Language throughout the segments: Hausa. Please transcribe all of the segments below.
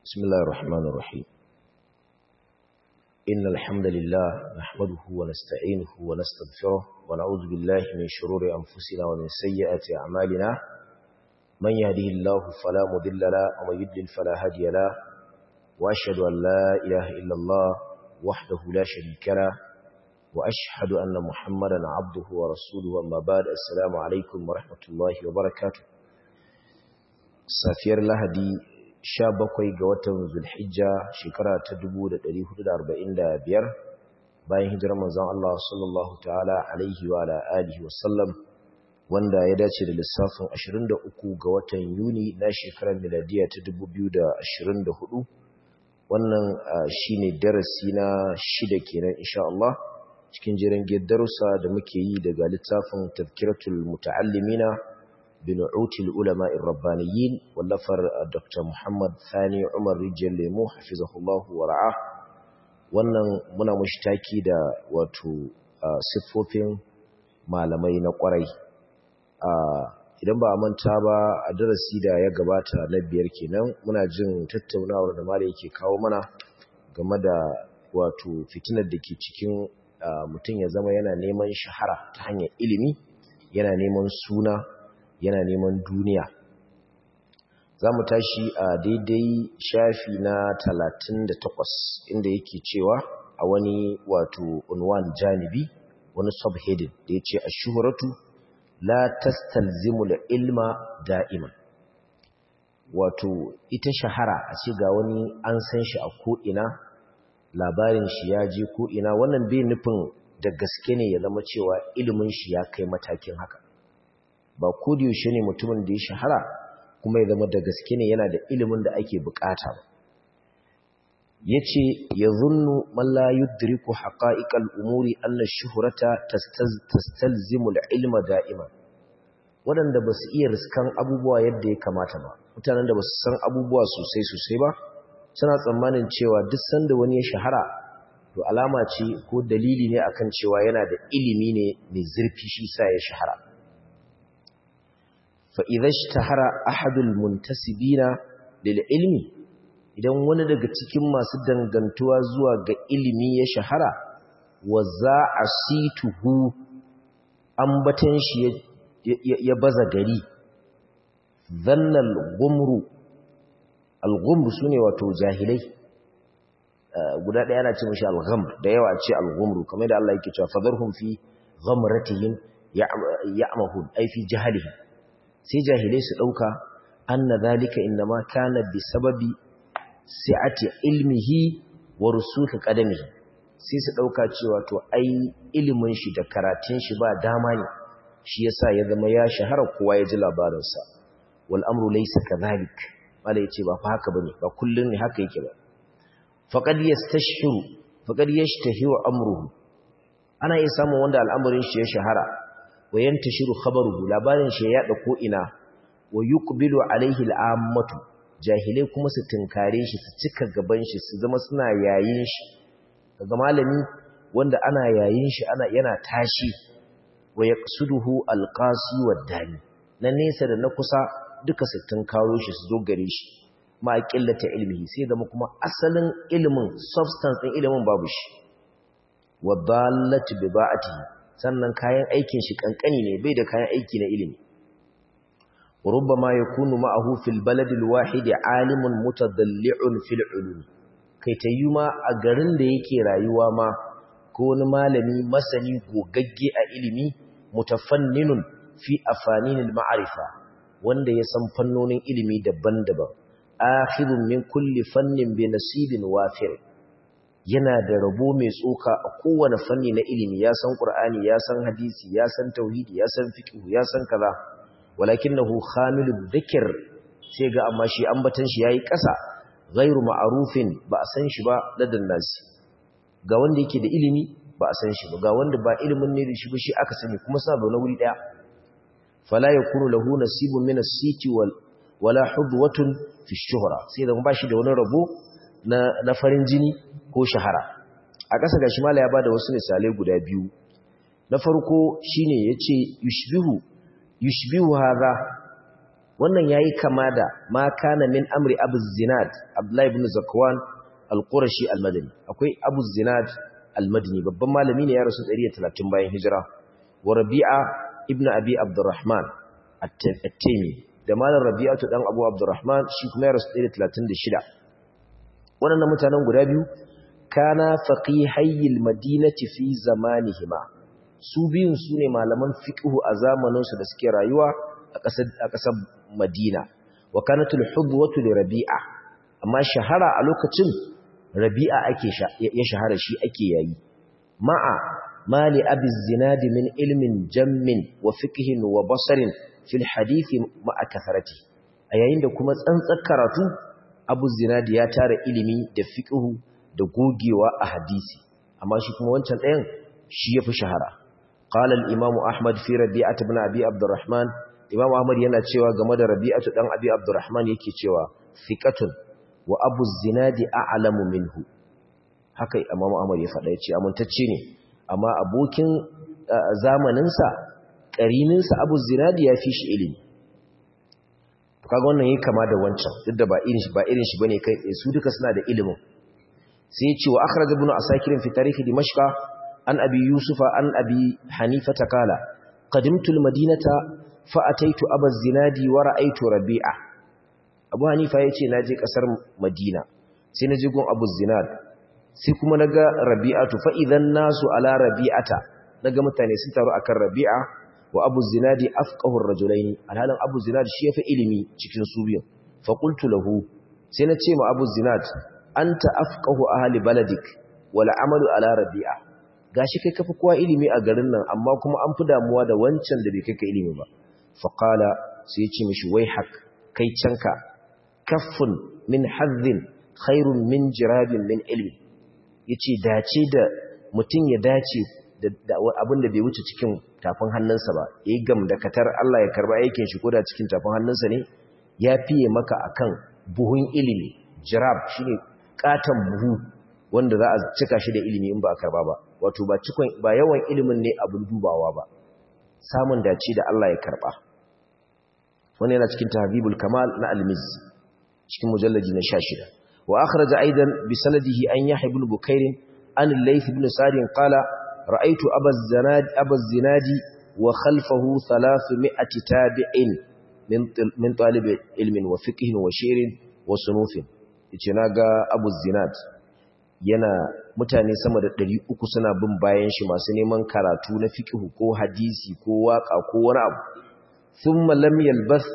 بسم الله الرحمن الرحيم إن الحمد لله نحمده ونستعينه ونستغفره ونعوذ بالله من شرور أنفسنا ومن سيئات أعمالنا من يهده الله فلا مضل له ومن يضلل فلا هادي له وأشهد أن لا إله إلا الله وحده لا شريك له وأشهد أن محمدا عبده ورسوله أما بعد السلام عليكم ورحمة الله وبركاته safiyar lahadi sha bakwai ga watan zulhijja shekara ta dubu da da hudu arba'in biyar, bayan hijirar manzon Allah sallallahu ta'ala alaihi wa ala alihi wasallam wanda ya dace da lissafin ashirin da uku ga watan yuni na shekarar miladiya ta dubu biyu da da ashirin hudu, wannan shine darasi na shida kenan insha Allah cikin jiran darussa da muke yi daga littafin tazkiratul muta'allimina بنعوت العلماء الربانيين واللفر دكتور محمد ثاني عمر رجال ليمو حفظه الله ورعاه wannan muna mushtaki da wato siffofin malamai na kwarai idan ba a manta ba a darasi da ya gabata na biyar kenan muna jin tattaunawar da malai yake kawo mana game da wato fitinar da ke cikin mutum ya zama yana neman shahara ta hanyar ilimi yana neman suna yana neman duniya za mu tashi a daidai shafi na 38 inda yake cewa a wani wato unwan janibi wani subheading da ya ce a shuhuratu la tastalzimul ilma da'iman wato ita shahara a ce ga wani an san shi a ko'ina labarin shi ya je ko'ina wannan bai nufin da gaske ne ya zama cewa ilimin shi ya kai matakin haka ba ko da yaushe ne mutumin da ya shahara kuma ya zama da gaske ne yana da ilimin da ake bukata ba yace yazunnu man la yudriku haqa'iqal umuri anna shuhrata tastalzimu al-ilma da'iman wadanda basu iya riskan abubuwa yadda ya kamata ba mutanen da basu san abubuwa sosai sosai ba suna tsammanin cewa duk sanda wani ya shahara to alama ce ko dalili ne akan cewa yana da ilimi ne mai zurfi shi sa ya shahara فإذا اشتهر أحد المنتسبين للعلم idan wani daga cikin masu dangantuwa zuwa ga ilimi ya shahara wa za a situhu ambatan shi ya baza gari zannal gumru al-gumru sune wato jahilai guda ɗaya ana ce mashi al-ghamr da yawa ce al-gumru kamar da Allah yake cewa fadarhum fi ghamratihim ya'mahun ay fi jahalihim sai jahilai su ɗauka anna zalika innama kana bi sababi si'ati ilmihi wa rusuhi qadamihi sai su ɗauka cewa to ai ilimin shi da karatun shi ba dama ne shi yasa ya zama ya shahara kowa ya ji labarin sa wal amru laysa kadhalik mala yace ba fa haka bane ba kullun ne haka yake ba faqad yastashhiru faqad yashtahiru amruhu ana iya samun wanda al'amarin shi ya shahara wa yantashiru khabaruhu labarin shi ya yada ko ina wa yuqbilu alaihi al'ammatu jahilai kuma su tinkare shi su cika gaban shi su zama suna yayin shi daga malami wanda ana yayin shi ana yana tashi wa yaqsuduhu alqasi waddani na nesa da na kusa duka su tinkaro shi su zo gare shi ma qillata ilmihi sai zama kuma asalin ilimin substance din ilimin babu shi wa dallatu bi ba'atihi sannan kayan aikin shi kankani ne bai da kayan aiki na ilimi rubbama yakunu ma'ahu fil baladil wahid alimun mutadalli'un fil ulum kai tayyuma a garin da yake rayuwa ma ko wani malami masani gogagge a ilimi mutafanninun fi afaninil ma'rifa wanda ya san fannonin ilimi daban-daban akhidun min kulli fannin bi nasibin wafir yana da rabo mai tsoka a kowane fanni na ilimi ya san qur'ani ya san hadisi ya san tauhidi ya san fiqh ya san kaza walakinahu khamilud dhikr sai ga amma shi ambatan shi yayi kasa ghairu ma'rufin ba a san shi ba ladan nasi ga wanda yake da ilimi ba a san shi ba ga wanda ba ilimin ne da shi ba shi aka sani kuma suna da wuri daya fala yakunu lahu nasibun min as-siti wal wala hudwatun fi shuhra sai da ba shi da wani rabo na farin jini ko shahara a ƙasa gashi mala ya bada wasu misalai guda biyu na farko shine yace yushbihu yushbihu hadha wannan yayi kama da ma kana min amri abu zinad abdullahi ibn zakwan al-qurashi al-madani akwai abu zinad al-madani babban malami ne ya rasu 130 bayan hijira wa rabi'a ibn abi abdurrahman at-taymi da malam rabi'atu dan abu abdurrahman shi kuma ya rasu 136 wannan mutanen guda biyu kana faqihayil madinati fi zamanihima su biyun su ne malaman fiqhu a zamaninsu da suke rayuwa a ƙasar a ƙasar Madina wa kanatul hubwatu li Rabi'a amma shahara a lokacin Rabi'a ake ya shahara shi ake yayi ma'a mali abi zinad min ilmin jammin wa fiqhin wa basarin fil hadith ma'a kasarati a yayin da kuma tsantsar karatu abu zinad ya tara ilimi da fiqhu da gogewa a hadisi amma shi kuma wancan ɗayan shi yafi shahara قال الإمام أحمد في ربيعة بن أبي عبد الرحمن إمام أحمد yana cewa game da Rabi'atu dan Abi Abdurrahman yake cewa thiqatun wa Abu Zinadi a'lamu minhu haka Imam Ahmad ya faɗa yace amintacce ne amma abokin zamanin sa karinin sa Abu Zinadi ya fi shi ilimi kaga wannan yake kama da wancan duk da ba irin shi ba irin shi bane kai su duka suna da ilimin sai ya ce wa akhraj ibn asakir fi tarikh dimashq an abi yusufa an abi hanifata kala qadimtu almadinata fa ataitu aba zinadi wa ra'aytu rabi'a abu hanifa yace naje kasar madina sai naje gun abu zinad sai kuma naga rabi'atu fa idan nasu ala rabi'ata naga mutane sun taru akan rabi'a wa abu zinadi afqahu ar-rajulaini alhalan abu zinad shi yafi ilimi cikin su biyu fa qultu lahu sai nace ma abu zinad anta afqahu ahli baladik wal amalu ala rabi'a gashi kai kafa kowa ilimi a garin nan amma kuma an fi damuwa da wancan da bai kai ka ilimi ba faqala sai ya ce mishi wai hak kai canka kaffun min hazzin khairun min jirabin min ilmi yace dace da mutum ya dace da abin da bai wuce cikin tafin hannunsa ba yayi gam da katar Allah ya karba aikin shi koda cikin tafin hannunsa ne ya fiye maka akan buhun ilimi jirab shine katan buhu wanda za a cika shi da ilimi in ba a karba ba wato ba cikon ba yawan ilimin ne abin dubawa ba samun dace da Allah ya karba wannan yana cikin tahdhibul kamal na al-miz cikin mujallaji na 16 wa akhraja aidan bi sanadihi an yahya ibn bukair an al-layth ibn sa'd qala ra'aytu aba az-zanad aba az-zinadi wa khalfahu 300 tabi'in min min talib ilmin wa fiqhin wa shi'rin wa sunufin yace naga abu zinad yana mutane sama da ɗari uku suna bin bayan shi masu neman karatu na fiƙihu ko hadisi ko waƙa ko wani abu sun malam yalbas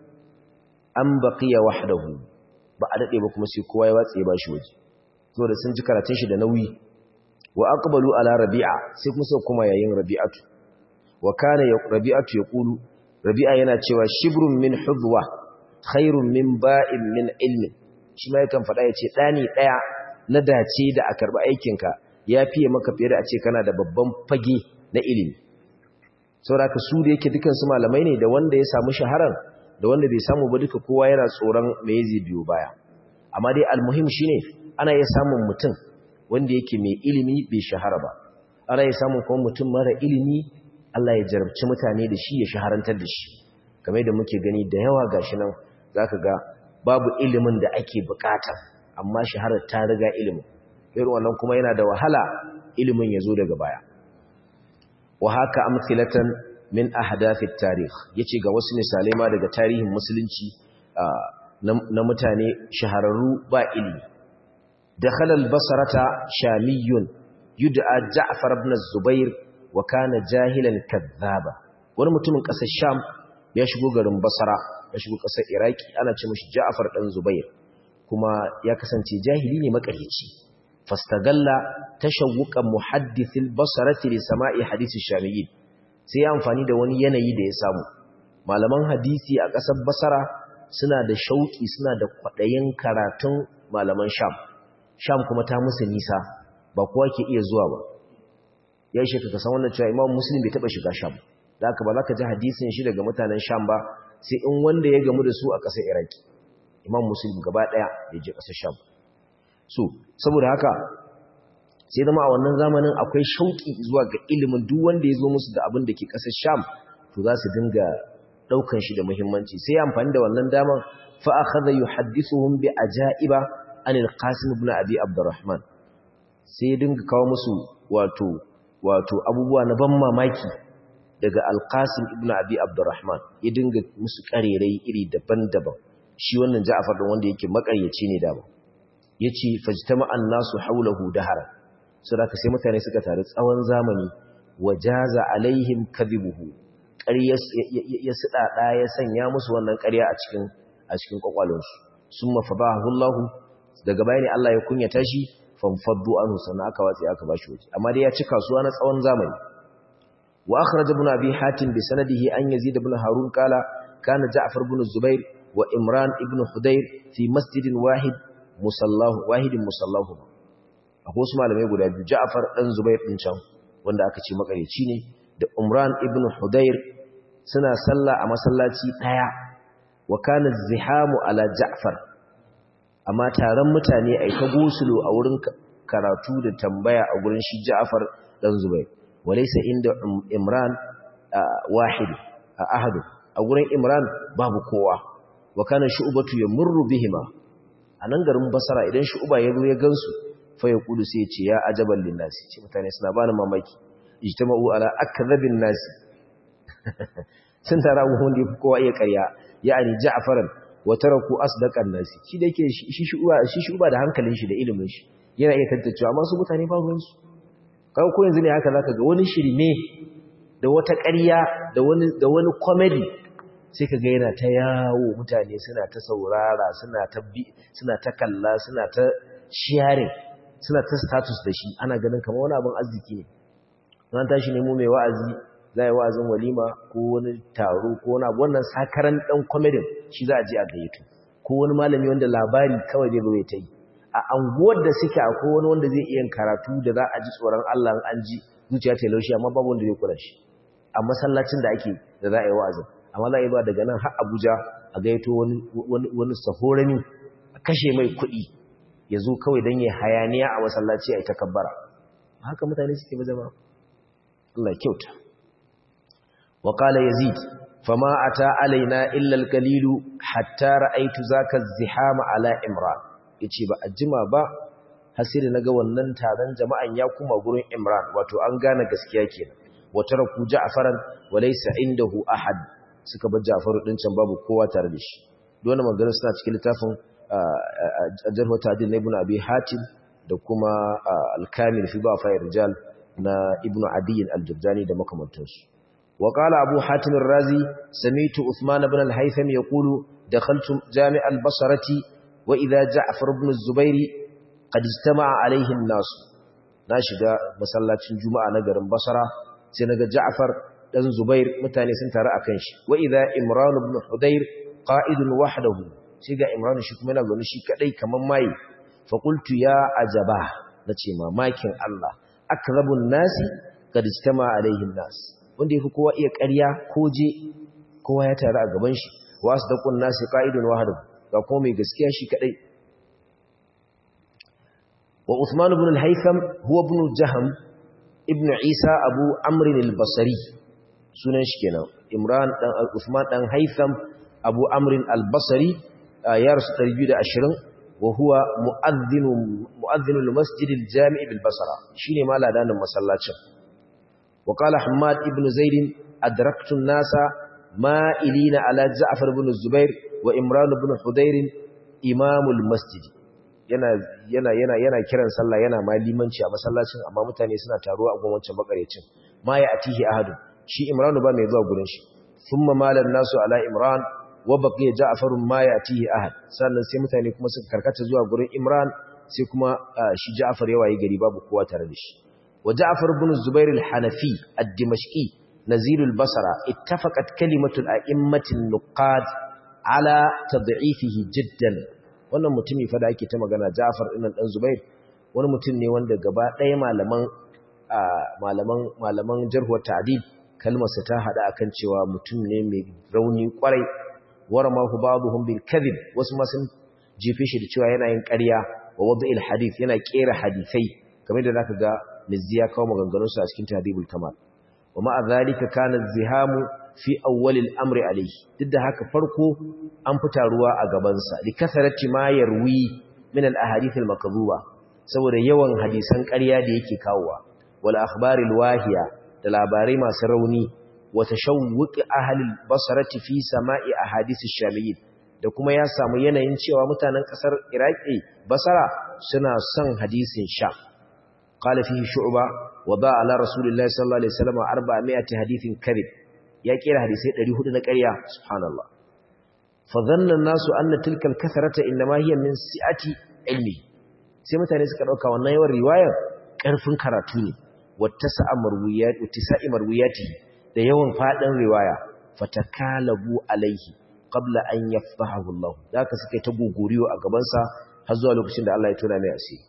an baƙiya wahdahu ba a daɗe ba kuma sai kowa ya watsa ya ba shi waje so da sun ji karatun shi da nauyi wa aqbalu ala rabi'a sai kuma sai kuma yayin rabi'atu wa kana rabi'atu yaqulu rabi'a yana cewa shibrun min hudwa khairun min ba'in min ilmin shi ma yakan faɗa ya ce ɗani ɗaya na dace da a karɓi aikinka ya fiye maka fiye da a ce kana da babban fage na ilimi sauraka su da yake dukansu malamai ne da wanda ya samu shaharar da wanda bai samu ba duka kowa yana tsoron me zai biyo baya amma dai almuhim shine ana iya samun mutum wanda yake mai ilimi bai shahara ba ana iya samun kuma mutum mara ilimi Allah ya jarabci mutane da shi ya shaharantar da shi kamar da muke gani da yawa gashi nan zaka ga babu ilimin da ake bukata amma shaharar ta riga ilimin irin wannan kuma yana da wahala ilimin ya zo daga baya wa haka amthilatan min ahdathit tarikh yace ga wasu misalai ma daga tarihin musulunci na mutane shahararru ba ilimi dakhala al-basrata shamiyun yud'a ja'far ibn az-zubair wa kana jahilan kadhaba wani mutumin kasar sham ya shigo garin basra ya shigo kasar iraki ana ce mishi ja'far dan zubair kuma ya kasance jahili ne makaryaci fastagalla tashawuqan muhaddithil basrati li sama'i hadisi shamiyyin sai ya amfani da wani yanayi da ya samu malaman hadisi a ƙasar basara suna da shauki suna da kwaɗayin karatun malaman sham sham kuma ta musu nisa ba kowa ke iya zuwa ba ya shi ka san wannan cewa imam muslim bai taɓa shiga sham da haka ba za ka ji hadisin shi daga mutanen sham ba sai in wanda ya gamu da su a ƙasar iraki imam muslim gaba ɗaya ya je ƙasar sham so saboda haka sai zama a wannan zamanin akwai shauƙi zuwa ga ilimin duk wanda ya zo musu da abin da ke ƙasar sham to za su dinga daukan shi da muhimmanci sai ya amfani da wannan daman fa akhadha yuhaddithuhum bi ajaiba anil qasim ibn abi abdurrahman sai dinga kawo musu wato wato abubuwa na ban mamaki daga alqasim ibn abi abdurrahman ya dinga musu karerai iri daban-daban shi wannan ja'far din wanda yake makaryaci ne da ba yace fajtama an-nasu hawlahu dahara saboda sai mutane suka taru tsawon zamani wajaza alaihim kadhibuhu ƙarya ya sidada ya sanya musu wannan ƙarya a cikin a cikin kwakwalonsu summa fadahu Allah daga bayani Allah ya kunyata shi fanfaddu anhu sannan aka watsi aka bashi waje amma dai ya ci kasuwa na tsawon zamani wa akhraj ibn abi hatim bi sanadihi an yazid ibn harun qala kana ja'far ibn zubair wa imran ibn hudayr fi masjidin wahid musallahu wahidin musallahu akwai wasu malamai guda biyu ja'far dan zubair din can wanda aka ce makareci ne da umran ibn hudayr suna sallah a masallaci daya wa kana zihamu ala ja'far amma taron mutane ai ta gosulo a wurin karatu da tambaya a gurin shi ja'far dan zubair walaysa inda imran wahid ahad a gurin imran babu kowa wa kana shu'batu yamurru bihima anan garin basara idan shu'ba ya zo ya gansu fa ya kudu sai ya ce ya ajaban linnasi ce mutane suna bani mamaki ijtama'u ala akdhabin nasi sun tara wanda yafi kowa iya ƙarya ya'ani ja'faran wa taraku asdaqan nasi shi da yake shi shuba shi shuba da hankalin shi da ilimin shi yana iya tantancewa amma su mutane ba ruwan su kai ko yanzu ne haka zaka ga wani shirme da wata ƙarya da wani da wani comedy sai kaga yana ta yawo mutane suna ta saurara suna ta bi suna ta kalla suna ta sharing suna ta status da shi ana ganin kamar wani abin arziki ne ran tashi ne mu mai wa'azi za yi wa'azin walima ko wani taro ko wani abu wannan sakaran ɗan kwamedin shi za a ji a gayyato ko wani malami wanda labari kawai zai zo ya ta yi a anguwar da suke a wani wanda zai iya karatu da za a ji tsoron Allah an ji zuciya ta laushi amma babu wanda zai kula shi a masallacin da ake da za a yi wa'azin amma za a yi ba daga nan har Abuja a gayyato wani wani sahorami a kashe mai kuɗi ya zo kawai don ya hayaniya a masallaci a ita kabbara haka mutane suke ba zama Allah kyauta وقال يزيد فما أتى علينا إلا القليل حتى رأيت ذاك الزحام على إمران yace ba a jima ba hasiri naga wannan taron jama'an ya kuma gurin Imran wato an gane gaskiya kenan wa taraku Ja'faran wa laysa indahu ahad suka bar Ja'far din can babu kowa tare da shi dole magana suna cikin littafin Jarh Ta'dil Ibn Abi Hatim da kuma Al-Kamil fi Ba'a Rijal na Ibn Adi al-Jurjani da makamantansu وقال أبو حاتم الرازي سميت عثمان بن الهيثم يقول دخلت جامع البصرة وإذا جعفر بن الزبير قد اجتمع عليه الناس ناشد مسلاة جمعة نقر البصرة سنقى جعفر بن زبير متاني سنترى أكنش وإذا إمران بن حدير قائد وحده سيقى إمران شكمنا ونشي كأي كمان ماي فقلت يا أجباه نتشيما مايكين الله أكذب الناس قد اجتمع عليه الناس wanda yafi kowa iya ƙarya ko je kowa ya taru a gaban shi wa asdaqun nasi qa'idun wahid ga kuma mai gaskiya shi kadai wa Uthman ibn al-Haytham huwa ibn Jahm ibn Isa Abu Amr al-Basri sunan shi kenan Imran dan Uthman dan Haytham Abu Amr al-Basri ya rasu 220 wa huwa mu'adhdhin mu'adhdhin al-masjid al-jami' bil-Basra shine maladanin masallacin وقال حماد ابن زيد أدركت الناس مائلين على جعفر بن الزبير وإمران بن حدير إمام المسجد yana yana yana yana kiran sallah yana ma limanci a masallacin amma mutane suna taruwa a gwamnatin makarecin ma ya atihi ahadu shi imran ba mai zuwa gurin shi thumma malan nasu ala imran wa baqiya ja'far ma ya atihi ahad sannan sai mutane kuma suka karkata zuwa gurin imran sai kuma shi ja'far ya waye gari babu kowa tare da shi وجعفر بن الزبير الحنفي الدمشقي نزيل البصرة اتفقت كلمة الأئمة النقاد على تضعيفه جدا wannan mutumi fa da ake ta magana Ja'far ibn dan Zubair wani mutum ne wanda gaba ɗaya malaman malaman malaman jarh wa ta'dil kalmar sa ta hada akan cewa mutum ne mai rauni kwarai waramahu ba'dhum bil kadhib wasu ma sun jefe shi da cewa yana yin ƙarya wa wad'il hadith yana kera hadisai kamar da zaka ga mizzi ya kawo maganganunsu a cikin tahdibul kamal wa ma'a zalika kana zihamu fi awwalil amri alayhi duk da haka farko an fita ruwa a gaban sa li kasarati ma yarwi min al ahadith al makdhuba saboda yawan hadisan ƙarya da yake kawowa wal akhbaril wahiya da labarai masu rauni wa tashawwuq ahli al basrati fi sama'i ahadith ash-shamiyyin da kuma ya samu yanayin cewa mutanen kasar iraki basara suna son hadisin sha qala fihi shu'ba wa ba ala rasulillahi sallallahu alaihi wasallam 400 hadithin kadhib ya kira hadisai 400 na ƙarya subhanallah fa dhanna an-nasu anna tilka al-kathrata inma hiya min si'ati ilmi sai mutane suka dauka wannan yawan riwayar karfin karatu ne wattasa'a marwiyat wattisa'i marwiyati da yawan fadin riwaya fatakalabu alaihi qabla an yafdahu Allah da ka suka ta gogoriyo a gaban sa har zuwa lokacin da Allah ya tona mai asiri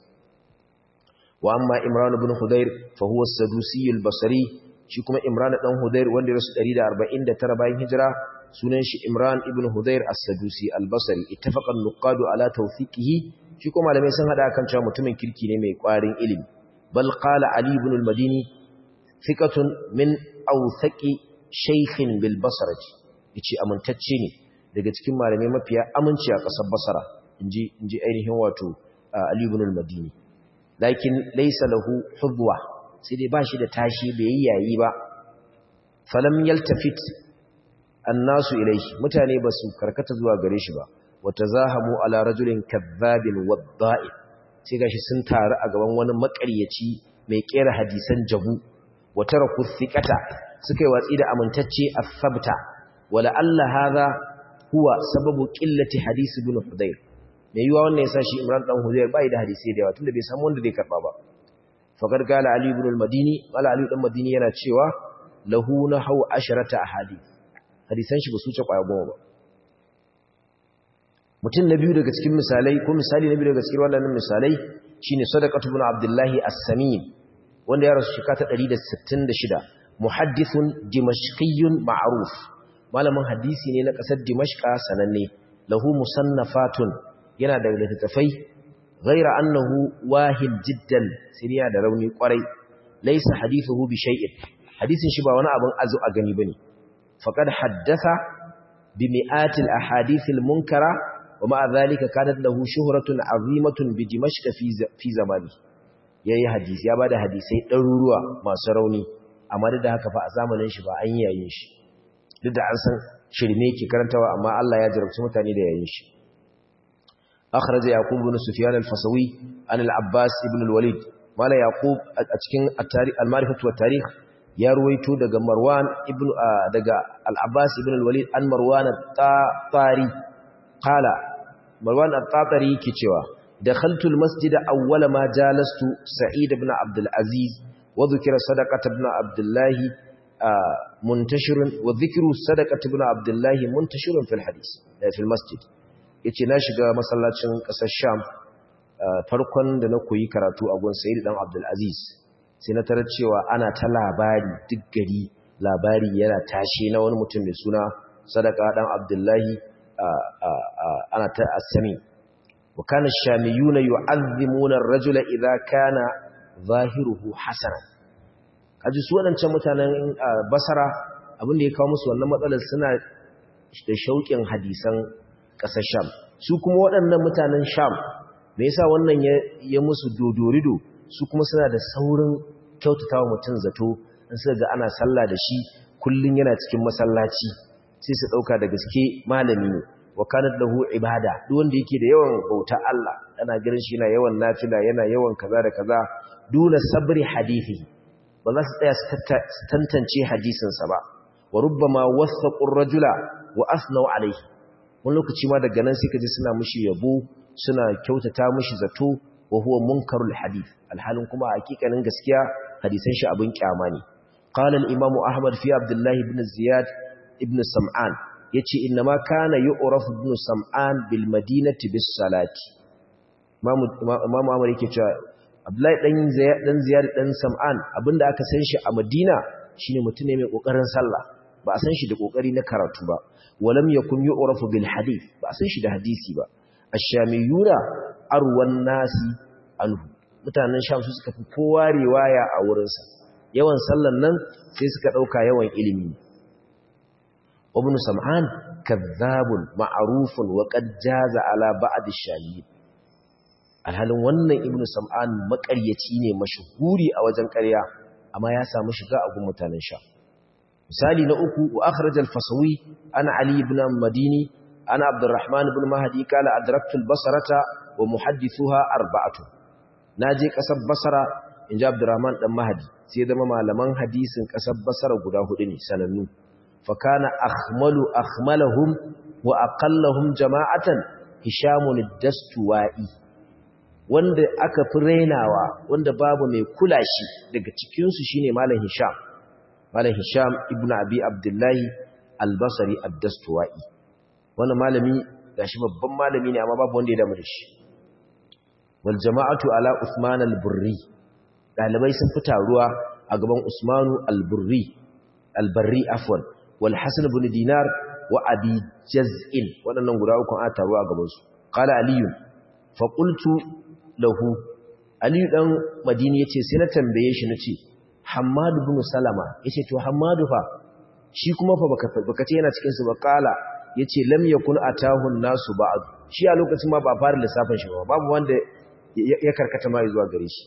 wa amma Imran ibn Hudayr fa huwa as-Sadusi al-Basri shi kuma Imran dan Hudayr wanda ya rasu 149 bayan hijira sunan shi Imran ibn Hudayr as-Sadusi al-Basri ittafaqan nuqadu ala tawfiqihi shi kuma malamai sun hada kan cewa mutumin kirki ne mai kwarin ilimi bal qala Ali ibn al-Madini thiqatun min awthaqi shaykhin bil Basrati yace amintacce ne daga cikin malamai mafiya aminci a ƙasar Basra inji inji ainihin wato Ali ibn al-Madini lakin laysa lahu hudwa sai dai bashi da tashi bai yayi ba falam yaltafit annasu ilayhi mutane basu karkata zuwa gare shi ba watazahamu ala rajulin kadhabin wadda'i sai gashi sun taru a gaban wani makaryaci mai kera hadisan jabu wataraku thiqata suka yi watsi da amintacce as-sabta wala alla hadha huwa sababu qillati hadisi ibn hudayr mai yiwa wannan yasa shi imran dan hudayr bai da hadisi da yawa tunda bai samu wanda zai karba ba faqad qala ali ibn al-madini wala ali dan madini yana cewa lahu nahu asharata ahadith hadisan shi ba su ce kwaya goma ba mutum na biyu daga cikin misalai ko misali na biyu daga cikin wannan misalai shine sadaqatu ibn abdullahi as-samin wanda ya rasu shekara ta 166 muhaddithun dimashqiyyun ma'ruf malamin hadisi ne na kasar dimashqa sananne lahu musannafatun yana da littattafai ghaira annahu wahin jiddan siriya da rauni kwarai laysa hadithuhu bi shay'in hadisin shi ba wani abin azu a gani bane faqad haddatha bi mi'atil ahadithil munkara wa ma'a dhalika kanat lahu shuhratun azimatun bi dimashq fi fi zamani yayi hadisi ya bada hadisai ɗaruruwa masu rauni amma duk da haka fa a zamanin shi ba an yayin shi duk da an san shirme ke karantawa amma Allah ya jarabci mutane da yayin shi akhraja yaqub ibn sufyan al-fasawi an al-abbas ibn al-walid mala yaqub a cikin at-tarikh al-ma'rifatu wa tarikh ya ruwaito daga marwan ibn daga al-abbas ibn al-walid an marwan at-tari qala marwan at-tari yake cewa dakhaltu al-masjid awwala ma jalastu sa'id ibn abd al-aziz wa dhukira sadaqat ibn abdullah muntashirun wa dhikru sadaqat ibn abdullah muntashirun fil hadith fil masjid yace na shiga masallacin kasar sham farkon da na koyi karatu a gun sayyid dan abdul aziz sai na tarar cewa ana ta labari duk gari labari yana tashi na wani mutum mai suna sadaka dan abdullahi ana ta asami wa kana shamiyuna yu'azzimuna ar-rajula idha kana zahiruhu hasanan kaji su wadancan mutanen basara abin da ya kawo musu wannan matsalar suna da shauƙin hadisan ƙasar sham su kuma waɗannan mutanen sham me yasa wannan ya musu dodorido su kuma suna da saurin kyautatawa mutum zato in suka ga ana sallah da shi kullun yana cikin masallaci sai su dauka da gaske malami ne wa kanat lahu ibada duk wanda yake da yawan bauta Allah ana ganin shi yana yawan nafila yana yawan kaza da kaza duna sabri hadisi ba za su tsaya su tantance hadisin sa ba wa rubbama wasaqu ar-rajula wa asnau alayhi wani lokaci ma daga nan sai kaji suna mushi yabo suna kyautata mushi zato wa huwa munkarul hadith alhalin kuma hakikanin gaskiya hadisan shi abin kyama ne qala al-imam ahmad fi abdullah ibn ziyad ibn sam'an yace inna ma kana yu'raf ibn sam'an bil madinati bis salati imam ahmad yake cewa abdullah dan ziyad dan ziyad dan sam'an abinda aka san shi a madina shine mutum ne mai kokarin sallah ba a san shi da kokari na karatu ba walam yakun yu'rafu bil hadith ba a san shi da hadisi ba ash-shamiyuna arwan nasi anhu mutanen sham su suka fi kowa riwaya a wurinsa yawan sallan nan sai suka dauka yawan ilimi ibn sam'an kadhabun ma'rufun wa qad jaza ala ba'd ash-shahid alhalin wannan ibn sam'an makaryaci ne mashhuri a wajen ƙarya amma ya samu shiga a gun mutanen sha misali na uku wa akhraj al-fasawi ana ali ibn madini ana abdurrahman ibn mahdi kala adraktu al-basrata wa muhaddithuha arba'atu naje kasar basra inji abdurrahman dan mahdi sai zama malaman hadisin kasar basra guda hudu ne sanannu fa kana akhmalu akhmalahum wa aqallahum jama'atan hishamun ad-dastuwa'i wanda aka fi rainawa wanda babu mai kula shi daga cikinsu shine malam hisham malam hisham ibnu abi abdullahi al-basri ad-dastuwai wannan malami gashi babban malami ne amma babu wanda ya damu da shi wal jama'atu ala usman al-burri dalibai sun fita ruwa a gaban usmanu al-burri al-barri afwan wal hasan ibn dinar wa abi jaz'in waɗannan guda uku a taruwa a gaban su qala aliyu fa qultu lahu aliyu dan madini yace sai na tambaye shi nace hammad ibn salama yace to hammadu fa shi kuma fa baka baka ce yana cikin su ba qala yace lam yakun atahu nasu ba'd shi a lokacin ma ba fara lissafin shi ba babu wanda ya karkata ma zuwa gare shi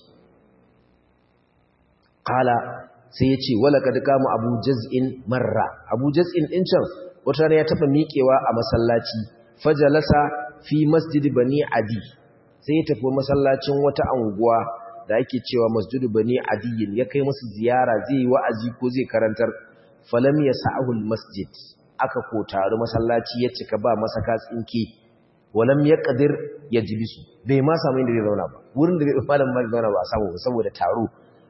qala sai yace wala kad kama abu jaz'in marra abu jaz'in din can wata ne ya taba miƙewa a masallaci fajalasa fi masjid bani adi sai ya tafi masallacin wata anguwa da ake cewa masjidu bani adiyin ya kai musu ziyara zai yi wa'azi ko zai karantar falam ya sa'ahul masjid aka ko taru masallaci ya cika ba masaka tsinke walam ya qadir ya jilisu bai ma samu inda zai zauna ba wurin da zai malam ma zauna ba samu saboda taro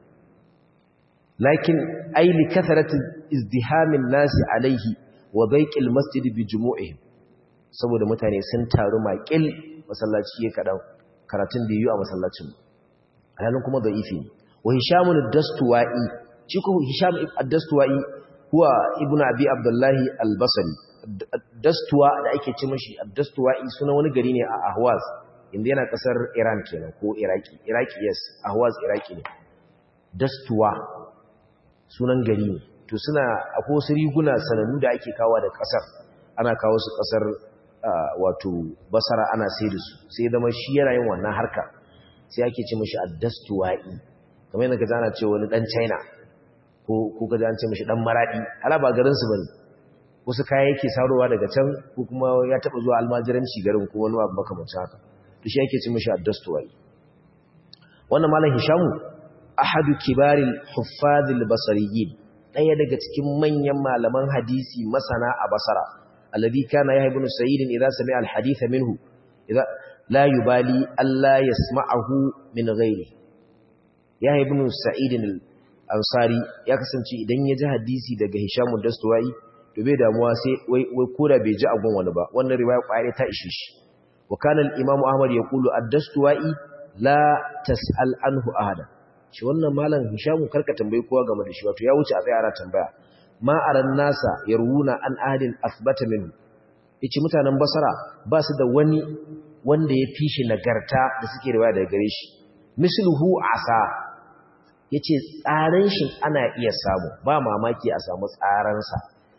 lakin ai li kasarati izdihamin nasi alaihi wa baiqil masjid bi jumu'ihim saboda mutane sun taru maƙil masallaci ya kadan karatun da yi a masallacin alhalin kuma da ifi ne wa hishamun dastuwa'i shi kuma hisham ad-dastuwa'i huwa ibnu abi abdullahi al-basri dastuwa da ake ce mashi ad-dastuwa'i suna wani gari ne a ahwaz inda yana kasar iran kenan ko iraki iraki yes ahwaz iraki ne dastuwa sunan gari ne to suna akwai wasu riguna sanannu da ake kawo da kasar ana kawo su kasar wato basara ana sai da su sai zama shi yana yin wannan harka sai ake ce mashi addastuwa'i kamar yadda ka zana ce wani dan china ko ka an ce mashi dan maradi ala ba garin su bane wasu kaya yake sarowa daga can ko kuma ya taba zuwa almajiranci garin ko wani abu makamancin haka to shi ake ce mashi addastuwa'i wannan malam hishamu ahadu kibaril huffazil basariyin daya daga cikin manyan malaman hadisi masana a basara الذي كان يحيى بن سعيد إذا سمع الحديث منه إذا لا يبالي ألا يسمعه من غيره يحيى بن سعيد الأنصاري ya kasance idan ya ji hadisi daga Hisham ad-Dastuwai to bai damuwa sai wai wai koda bai ji abun wani ba wannan riwaya kware ta ishe shi wa kana al-Imam Ahmad yaqulu ad-Dastuwai la tas'al anhu ahada shi wannan malam Hisham karka tambayi kowa game da shi wato ya wuce a tsaya ana tambaya ma aran nasa yarwuna an ahadin asbata minhu yace mutanen basara ba su da wani wanda ya fishi nagarta da suke riwaya daga gare shi misluhu asa yace tsaran shi ana iya samu ba mamaki a samu tsaran sa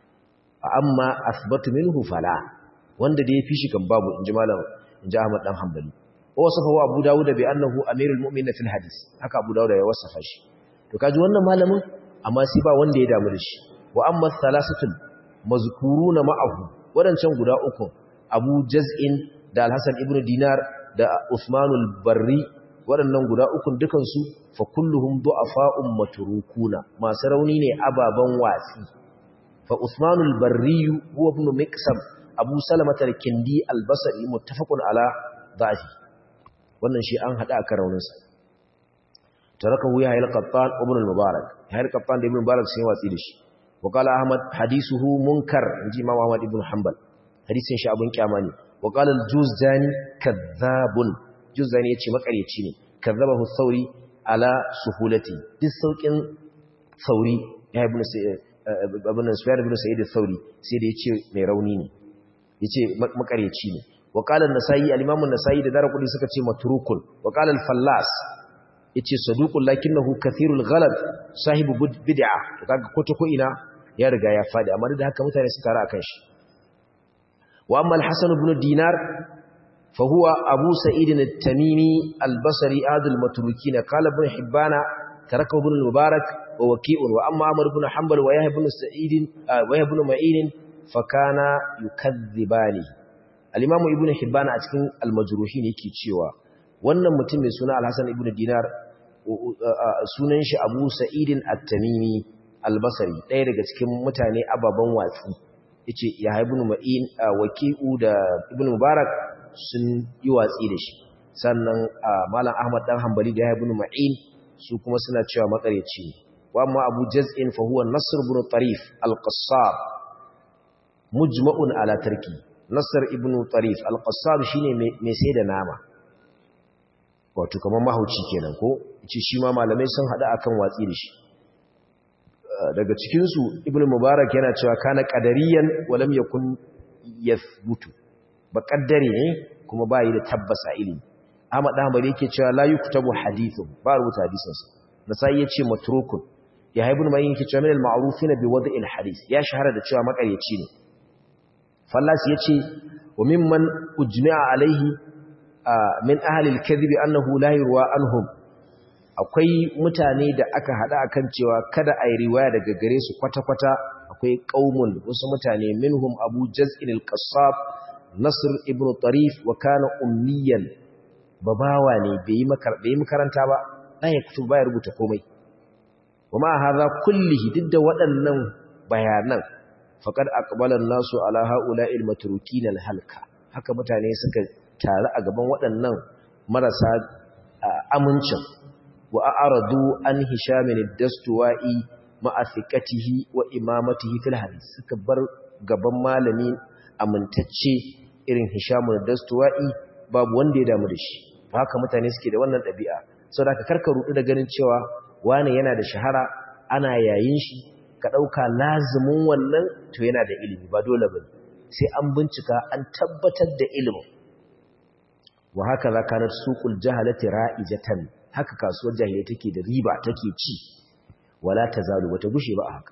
amma asbatu minhu fala wanda da ya fishi kan babu inji malam inji Ahmad dan Hanbali wasafa wa Abu Dawud bi annahu amirul mu'minin fil hadis haka Abu Dawud ya wasafa shi to kaji wannan malamin amma sai ba wanda ya damu da shi wa amma thalathatul mazkuruna ma'ahu wadancan guda uku Abu Jaz'in da Al-Hasan ibn Dinar da Usmanul Barri wadannan guda uku dukan su fa kulluhum du'afa'un matrukuna masu rauni ne ababan watsi fa Usmanul Barri huwa ibn Miqsam Abu Salamah al-Kindi al-Basri muttafaqun ala dhafi wannan shi an hada akan rauninsa tarakahu ya hayal qattan ibn al-mubarak hayal qattan da ibn mubarak sai watsi da shi وقال أحمد حديثه منكر نجي إمام أحمد بن حنبل حديث شعب كاماني وقال الجوزاني كذاب جوزاني يتشي مكاري يتشيني كذبه الثوري على سهولتي دي السوكين ثوري يا ابن ابن سفيان بن سعيد الثوري سيدي يتشي ميرونيني يتشي مكاري يتشيني وقال النسائي الإمام النسائي da dara kudi suka ce matrukun وقال الفلاس yace saduqul lakinnahu kathirul ghalat sahibu bid'a to kaga ko ta ko ina ya riga ya fadi amma da haka mutane su tare akan shi wa amma al-hasan ibn dinar fa huwa abu sa'id at-tamimi al-basri adul matrukin qala ibn hibbana taraka ibn al-mubarak wa waqi'un wa amma amr ibn hanbal wa yahya ibn sa'id wa yahya ibn ma'in fa kana yukadhibani al-imam ibn hibbana a cikin al-majruhin yake cewa wannan mutum mai suna al-hasan ibn dinar sunan shi abu sa'idin at-tamimi al-basri ɗaya daga cikin mutane ababan watsi yace ya ibn ma'in waki'u da ibn mubarak sun yi watsi da shi sannan malam ahmad dan hanbali da ya ibn ma'in su kuma suna cewa makareci ne wa amma abu jaz'in fa huwa nasr ibn tarif al-qassar mujma'un ala tarki nasr ibn tarif al-qassar shine mai sai da nama wato kamar mahauci kenan ko ce shi ma malamai sun hada akan watsi da shi daga cikin su ibn mubarak yana cewa kana qadariyan walam yakun yathbutu ba kaddare ne kuma ba yi da tabbasa ilimi Ahmad Ahmad yake cewa la yuktabu hadithun ba rubuta hadisin sa nasai yace matrukun ya ibn mayin yake cewa min al-ma'rufin bi wad'il hadith ya shahara da cewa makaryaci ne fallas yace wa mimman ujmi'a alaihi min ahalil kadhibi annahu la yurwa anhum akwai mutane da aka hada akan cewa kada ai riwaya daga gare su kwata-kwata akwai qaumun wasu mutane minhum abu jaz'in al-qassab nasr ibn tarif wa kana ummiyan babawa ne bai yi makaranta ba dan ya kutu ba ya rubuta komai kuma hadha kullihi duk da waɗannan bayanan faqad aqbala an-nasu ala ha'ula'il matrukin al-halka haka mutane suka tare a gaban waɗannan marasa amincin wa a'radu an hishamin dastuwa'i ma'afikatihi wa imamatihi fil hadith suka bar gaban malami amintacce irin hishamun dastuwa'i babu wanda ya damu da shi haka mutane suke da wannan ɗabi'a saboda ka karka rudu da ganin cewa wani yana da shahara ana yayin shi ka ɗauka lazumin wannan to yana da ilimi ba dole ba sai an bincika an tabbatar da ilimin wa haka za kanar suƙul jahalati ra'ijatan haka kasuwar jahilai take da riba take ci wala tazalu wata gushe ba a haka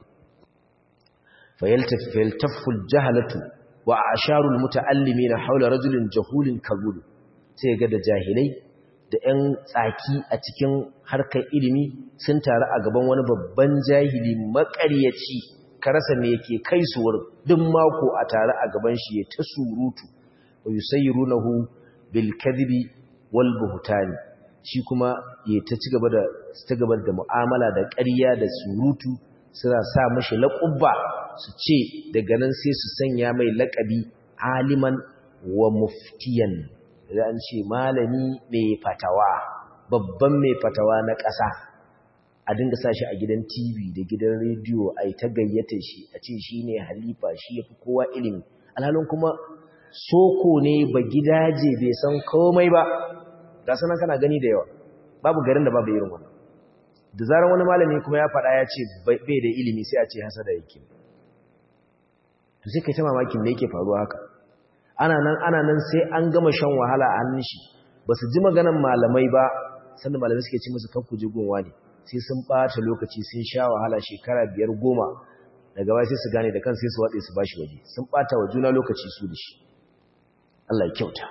fayaltaful jahalatu wa asharul muta'allimina haula rajulin jahulin kabul sai ga da jahilai da 'yan tsaki a cikin harkar ilimi sun taru a gaban wani babban jahili makaryaci karasa me yake kai su wurin duk mako a tare a gaban shi ya ta surutu wa yusayyirunahu bil kadhibi wal buhtani shi kuma ya ta ci gaba da ta gaba da mu'amala da ƙarya da surutu suna sa mashi laqabba su ce daga nan sai su sanya mai laƙabi aliman wa muftiyan da an ce malami mai fatawa babban mai fatawa na ƙasa a dinga sa shi a gidan TV da gidan rediyo a yi ta gayyata shi a ce shi ne halifa shi ya fi kowa ilimi alhalin kuma soko ne ba gidaje bai san komai ba ga sanan kana gani da yawa babu garin da babu irin wannan da zarar wani malami kuma ya faɗa ya ce bai da ilimi sai a ce hasada yake to sai kai ta mamakin me yake faruwa haka ana nan ana nan sai an gama shan wahala a hannun shi ba su ji maganan malamai ba sannan malamai suke ci musu kanku jigunwa ne sai sun ɓata lokaci sun sha wahala shekara biyar goma daga baya sai su gane da kan sai su watse su ba shi waje sun ɓata wa juna lokaci su da shi Allah ya kyauta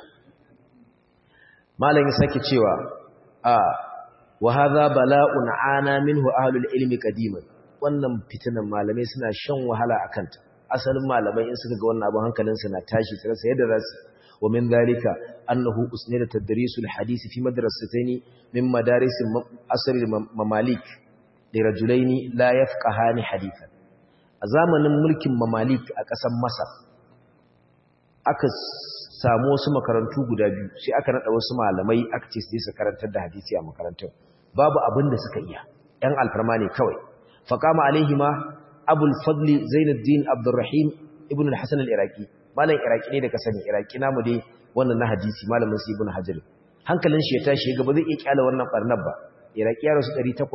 malam ya sake cewa a wa hadha bala'un ana minhu ahlul ilmi qadiman wannan fitinan malamai suna shan wahala akan ta asalin malamai in suka ga wannan abin hankalin su na tashi su rasa yadda zasu wa min dalika annahu usnida tadrisul hadisi fi madrasatayn min madaris asr mamalik li rajulaini la yafqahani hadithan a zamanin mulkin mamalik a ƙasar masar aka samu wasu makarantu guda biyu sai aka nada wasu malamai aka ce su karantar da hadisi a makarantun babu abin da suka iya ɗan alfarma ne kawai faqama alaihima abul fadli zainuddin abdurrahim ibn al-hasan al-iraqi malam iraqi ne da ka sani iraqi namu dai wannan na hadisi malamin su ibn hajar hankalin shi ya tashi ga ba zai iya kyala wannan barnar ba iraqi ya rasu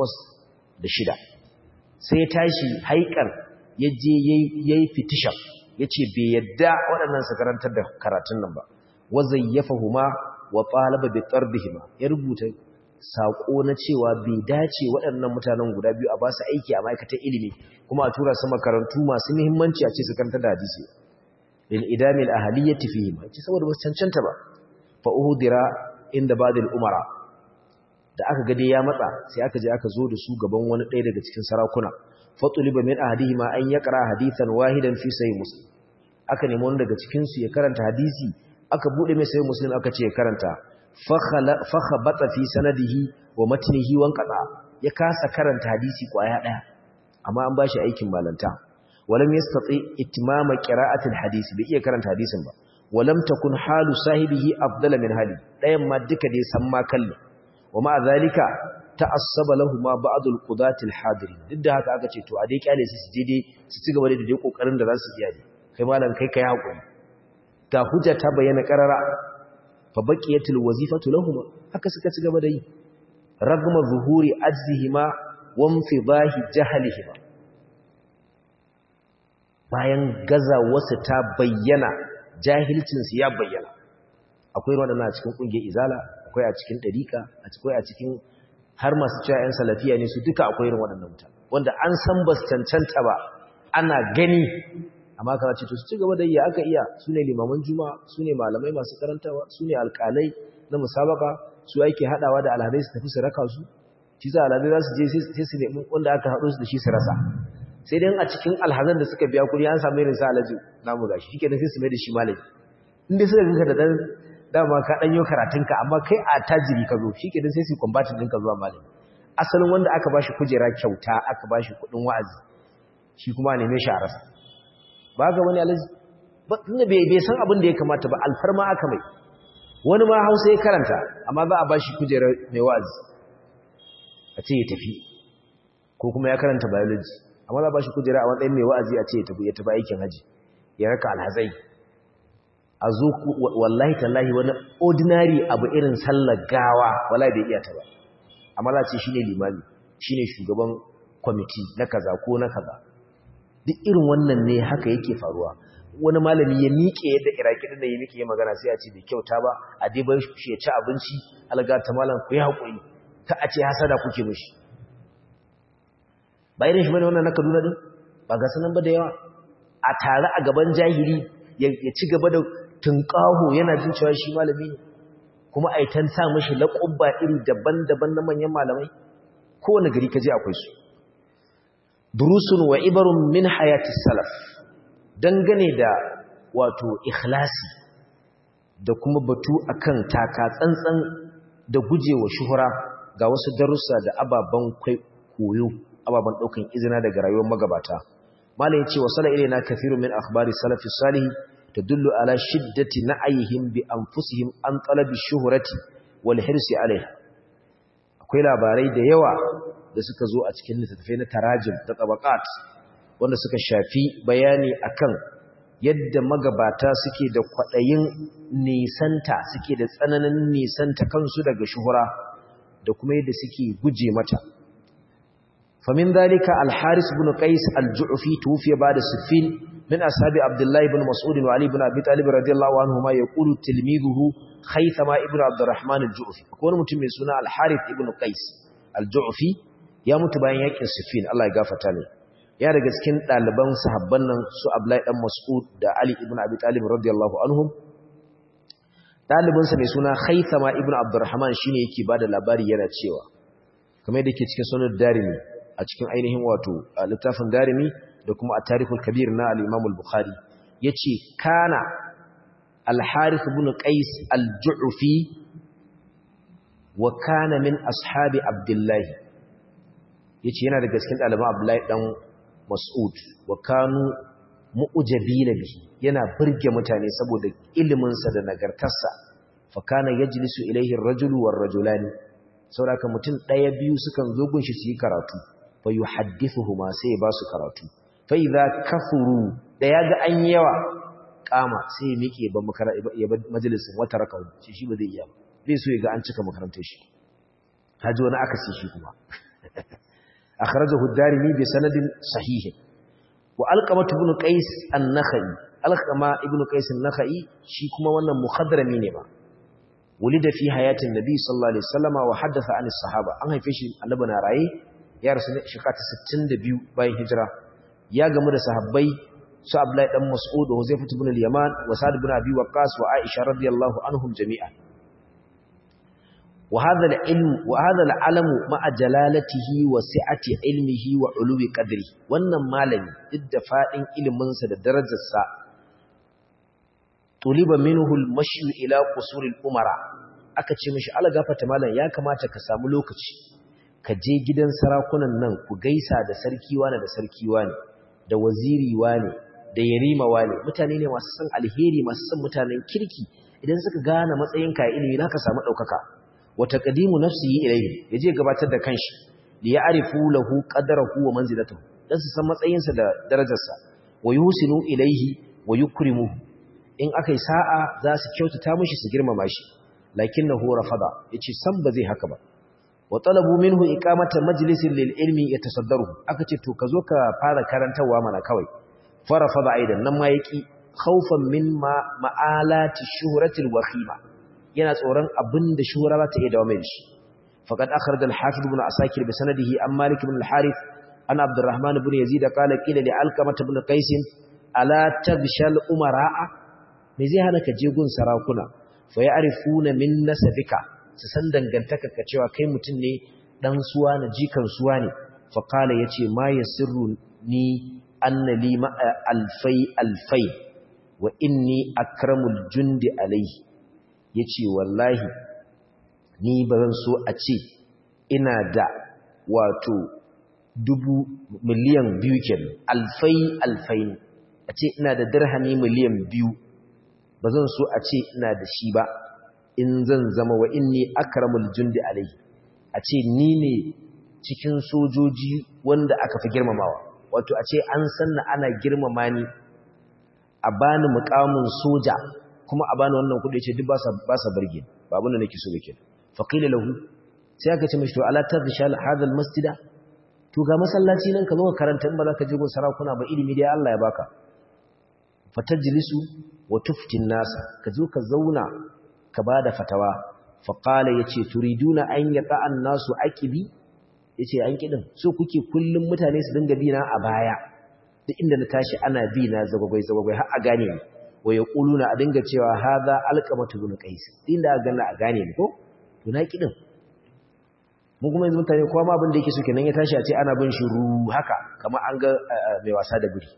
806 sai ya tashi haikar ya je yayi fitishan yace bai yadda waɗannan su karantar da karatun nan ba wa zayyafahuma wa talaba bi tardihima ya rubuta saƙo na cewa bai dace waɗannan mutanen guda biyu a ba su aiki a ma'aikatar ilimi kuma a tura su makarantu masu muhimmanci a ce su karanta da hadisi lil idamil ahliyyati fihi ma ce saboda ba su cancanta ba fa uhdira inda ba'dil umara da aka ga dai ya matsa sai aka je aka zo da su gaban wani ɗaya daga cikin sarakuna fatuliba min ahadihima an yaqra hadithan wahidan fi sahih muslim aka nemi wani daga cikin su ya karanta hadisi aka bude mai sahih muslim aka ce ya karanta fa khabata fi sanadihi wa matnihi wan qada ya kasa karanta hadisi kwaya daya amma an bashi aikin malanta walam yastati itmama qira'atil hadisi bai iya karanta hadisin ba walam takun halu sahibihi afdala min hali dayan ma duka dai san ma kalli wa ma zalika ta'assaba lahumu ba'dul qudatil hadiri duk da haka aka ce to a dai kyale su su dai su ci gaba da dai kokarin da za su iya ne kai malam kai kai hakuri ga hujja ta bayyana karara fa baqiyatul wazifatu lahumu haka suka ci gaba da yi ragma zuhuri ajzihima wa infidahi jahlihima bayan gaza wasu ta bayyana jahilcin su ya bayyana akwai waɗannan a cikin kungiyar izala akwai a cikin dariqa akwai a cikin har masu cewa 'yan salafiya ne su duka akwai irin waɗannan mutane wanda an san ba su cancanta ba ana gani amma kana ce to su ci gaba da iya aka iya su ne limaman juma'a su ne malamai masu karantawa su ne alƙalai na musabaka su ake haɗawa da alhadai su tafi su raka su shi za alhadai za su je sai su nemi wanda aka haɗu su da shi su rasa sai dai a cikin alhazan da suka biya kuɗi an samu irin sa alhaji namu gashi shi kenan sai su mai da shi malami in dai suka ganka da ɗan dama ka dan yi karatunka amma kai a tajiri ka zo shikenan sai su combatin ɗinka zuwa malami asalin wanda aka bashi kujera kyauta aka bashi kuɗin wa'azi shi kuma neme shi a rasa ba ga wani alaji ba tunda bai bai san abin da ya kamata ba alfarma aka mai wani ma Hausa ya karanta amma za a bashi kujera mai wa'azi a ce ya tafi ko kuma ya karanta biology amma za a bashi kujera a matsayin mai wa'azi a ce ya tafi ya tafi aikin haji ya raka alhazai a zo wallahi tallahi wani ordinary abu irin sallar gawa wallahi bai iya ta ba amma za ce shine limami shine shugaban kwamiti na kaza ko na kaza duk irin wannan ne haka yake faruwa wani malami ya miƙe yadda iraki din ya miƙe magana sai a ce bai kyauta ba a dai bai shi ya ci abinci alga ta malam ku yi haƙuri ta a ce hasada kuke mishi ba irin shi bane wannan na Kaduna din ba ga sanan ba da yawa a tare a gaban jahili ya ci gaba da tunƙaho yana jin cewa shi malami ne kuma a yi ta sa mashi laƙubba iri daban-daban na manyan malamai kowane gari ka je akwai su durusun wa ibarun min hayati salaf dangane da wato ikhlasi da kuma batu akan taka tsantsan da gujewa shuhura ga wasu darussa da ababen koyo ababen ɗaukan izina daga rayuwar magabata malam ya ce wa sala ilaina kathiru min akhbari salafi salih تدل على شدة نعيهم بأنفسهم عن طلب الشهرة والحرص عليها akwai labarai da yawa da suka zo a cikin littattafai na tarajim da tabaqat wanda suka shafi bayani akan yadda magabata suke da kwadayin nisanta suke da tsananin nisanta kansu daga shuhura da kuma yadda suke guje mata famin dalika al-haris ibn qais al-ju'fi tufiya ba'da siffin من أصحاب عبد الله بن مسعود وعلي بن أبي طالب رضي الله عنهما يقول تلميذه خيثما ابن عبد الرحمن الجعفي أكون متم سنة الحارث ابن قيس الجعفي يا متبعين يكن سفين الله يغفر تالي ya daga cikin ɗaliban sahabban nan su Abdullahi dan Mas'ud da Ali ibn Abi Talib radiyallahu anhum ɗalibinsa mai suna Khaythama ibn Abdurrahman shine yake bada labari yana cewa kamar yadda yake cikin sunan Darimi a cikin ainihin wato littafin Darimi da kuma a tarihul kabir na al-Imam al-Bukhari yace kana al-Harith ibn Qais al-Ju'fi wa kana min ashabi Abdullah yace yana daga cikin ɗaliban Abdullahi dan Mas'ud wa kanu mu'jabina bihi yana burge mutane saboda ilimin sa da nagartarsa fa kana yajlisu ilayhi ar-rajulu war-rajulani saboda mutum ɗaya biyu sukan zo gunshi su yi karatu fa yuhaddithuhuma sai ba su karatu fa idza kafuru da yaga an yawa kama sai miƙe ba ya ba majalisin wata rakawu shi shi ba zai iya bai so ya ga an cika makarantar shi haji wani akasi shi kuma akhrajahu ad-darimi bi sanadin sahih wa alqamah ibn qais an-nakhai alqama ibn qais an-nakhai shi kuma wannan mukhadrami ne ba wulida fi hayatin nabi sallallahu alaihi wasallama wa haddatha anis sahaba an haife shi annabi na raye ya rasu ne shekara ta 62 bayan hijira ya gamu da sahabbai su Abdullahi dan Mas'ud wa Huzaifah ibn al-Yaman wa Sa'd ibn Abi Waqqas wa Aisha radiyallahu anhum jami'an wa hadha al-ilm wa hadha al-alam ma'a jalalatihi wa si'ati ilmihi wa uluwi qadri wannan malami duk da fadin ilimin sa da darajar sa tuliba minhu al-mashi ila qusur al-umara aka ce mishi algafata malam ya kamata ka samu lokaci ka je gidan sarakunan nan ku gaisa da sarki wani da sarki wani da waziri wani da yarima wani mutane ne masu san alheri masu san mutanen kirki idan suka gane matsayin ka ilimi za ka samu ɗaukaka wa taqdimu nafsihi ilayhi yaje gabatar da kanshi li ya'rifu lahu qadrahu wa manzilatahu dan su san matsayinsa da darajarsa wa yusinu ilayhi wa yukrimuhu in akai sa'a za su kyautata mishi su girmama shi lakinnahu rafada yace san ba zai haka ba wa talabu minhu iqamata majlisin lil ilmi yatasaddaru aka ce to kazo ka fara karantawa mana kawai farafada aidan nan ma yaki khaufan min ma ma'alati shuhratil wakhima yana tsoron abinda shuhra za ta iya dawo mai shi faqad akhraj al hafiz ibn asakir bi sanadihi an malik ibn al harith an abdurrahman ibn yazid qala qila li alqamah ibn qais ala tabshal umara'a me zai hana ka je gun sarakuna fa ya'rifuna min nasabika su san dangantaka ka cewa kai mutum ne dan suwa na jikan suwa ne fa qala yace ma yasirru ni anna li ma alfai alfai wa inni akramul jundi alayhi yace wallahi ni bazan so a ce ina da wato dubu miliyan biyu kenan alfai alfai a ce ina da dirhami miliyan biyu bazan so a ce ina da shi ba in zan zama wa inni akramul jundi alayhi a ce ni ne cikin sojoji wanda aka fi girmamawa wato a ce an sanna ana girmama ni a bani mukamin soja kuma a bani wannan kudi ce duk ba sa ba sa barge ba abin da nake so yake fa qila lahu sai aka ce mishi to ala tadshal hadha almasjida to ga masallaci nan ka zo ka karanta in ba za ka je gun sarakuna ba ilimi dai Allah ya baka fatajlisu wa tuftin nasa ka zo ka zauna ka bada fatawa fa qala yace turiduna an yaqa an-nasu aqibi yace an kidin so kuke kullum mutane su dinga bina a baya duk inda na tashi ana bi na zagwagwai zagwagwai har a gane ni wa yaquluna a dinga cewa hadha alqamatu bin qais inda aka ganna a gane ni ko to na kidin mun kuma yanzu mutane kowa ma abin da yake so kenan ya tashi a ce ana bin shi ru haka kamar an ga mai wasa da guri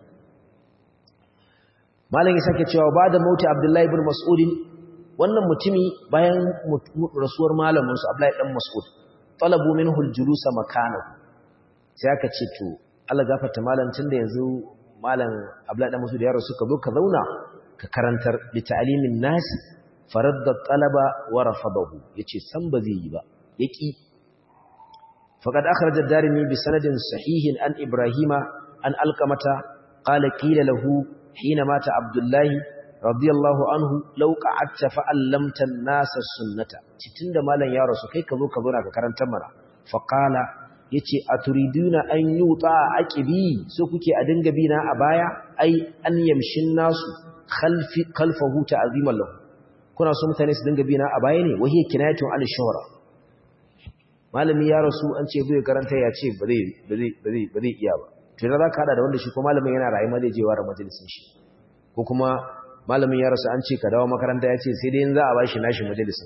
malam ya sake cewa ba da mauti abdullahi ibn mas'ud wannan mutumi bayan rasuwar malamin su abdullahi dan mas'ud talabu minhu al-julusa makanahu sai aka ce to Allah gafarta malam tunda yanzu malam Abdullahi dan Mas'ud ya rasu ka zo ka zauna ka karantar li ta'limin nas faradda talaba wa rafadahu yace san ba zai yi ba yaki faqad akhraj ad-darimi bi sanadin sahihin an ibrahima an alqamata qala qila lahu hina mata abdullahi radiyallahu anhu law qa'adta fa'allamta an-nas as-sunnata tunda malam ya rasu kai ka zo ka zauna ka karantar mana faqala yace aturiduna an yuta aqibi so kuke a dinga bina a baya ai an yamshin nasu khalfi khalfahu ta'ziman lahu kuna so mutane su dinga bina a baya ne wahiya kinayatun al shuhra malami ya rasu an ce bai karanta ya ce ba zai ba zai ba zai ba zai iya ba to idan zaka hada da wanda shi ko malamin yana rayuwa zai je wara majalisin shi ko kuma malamin ya rasu an ce ka dawo makaranta ya ce sai dai in za a bashi nashi majalisin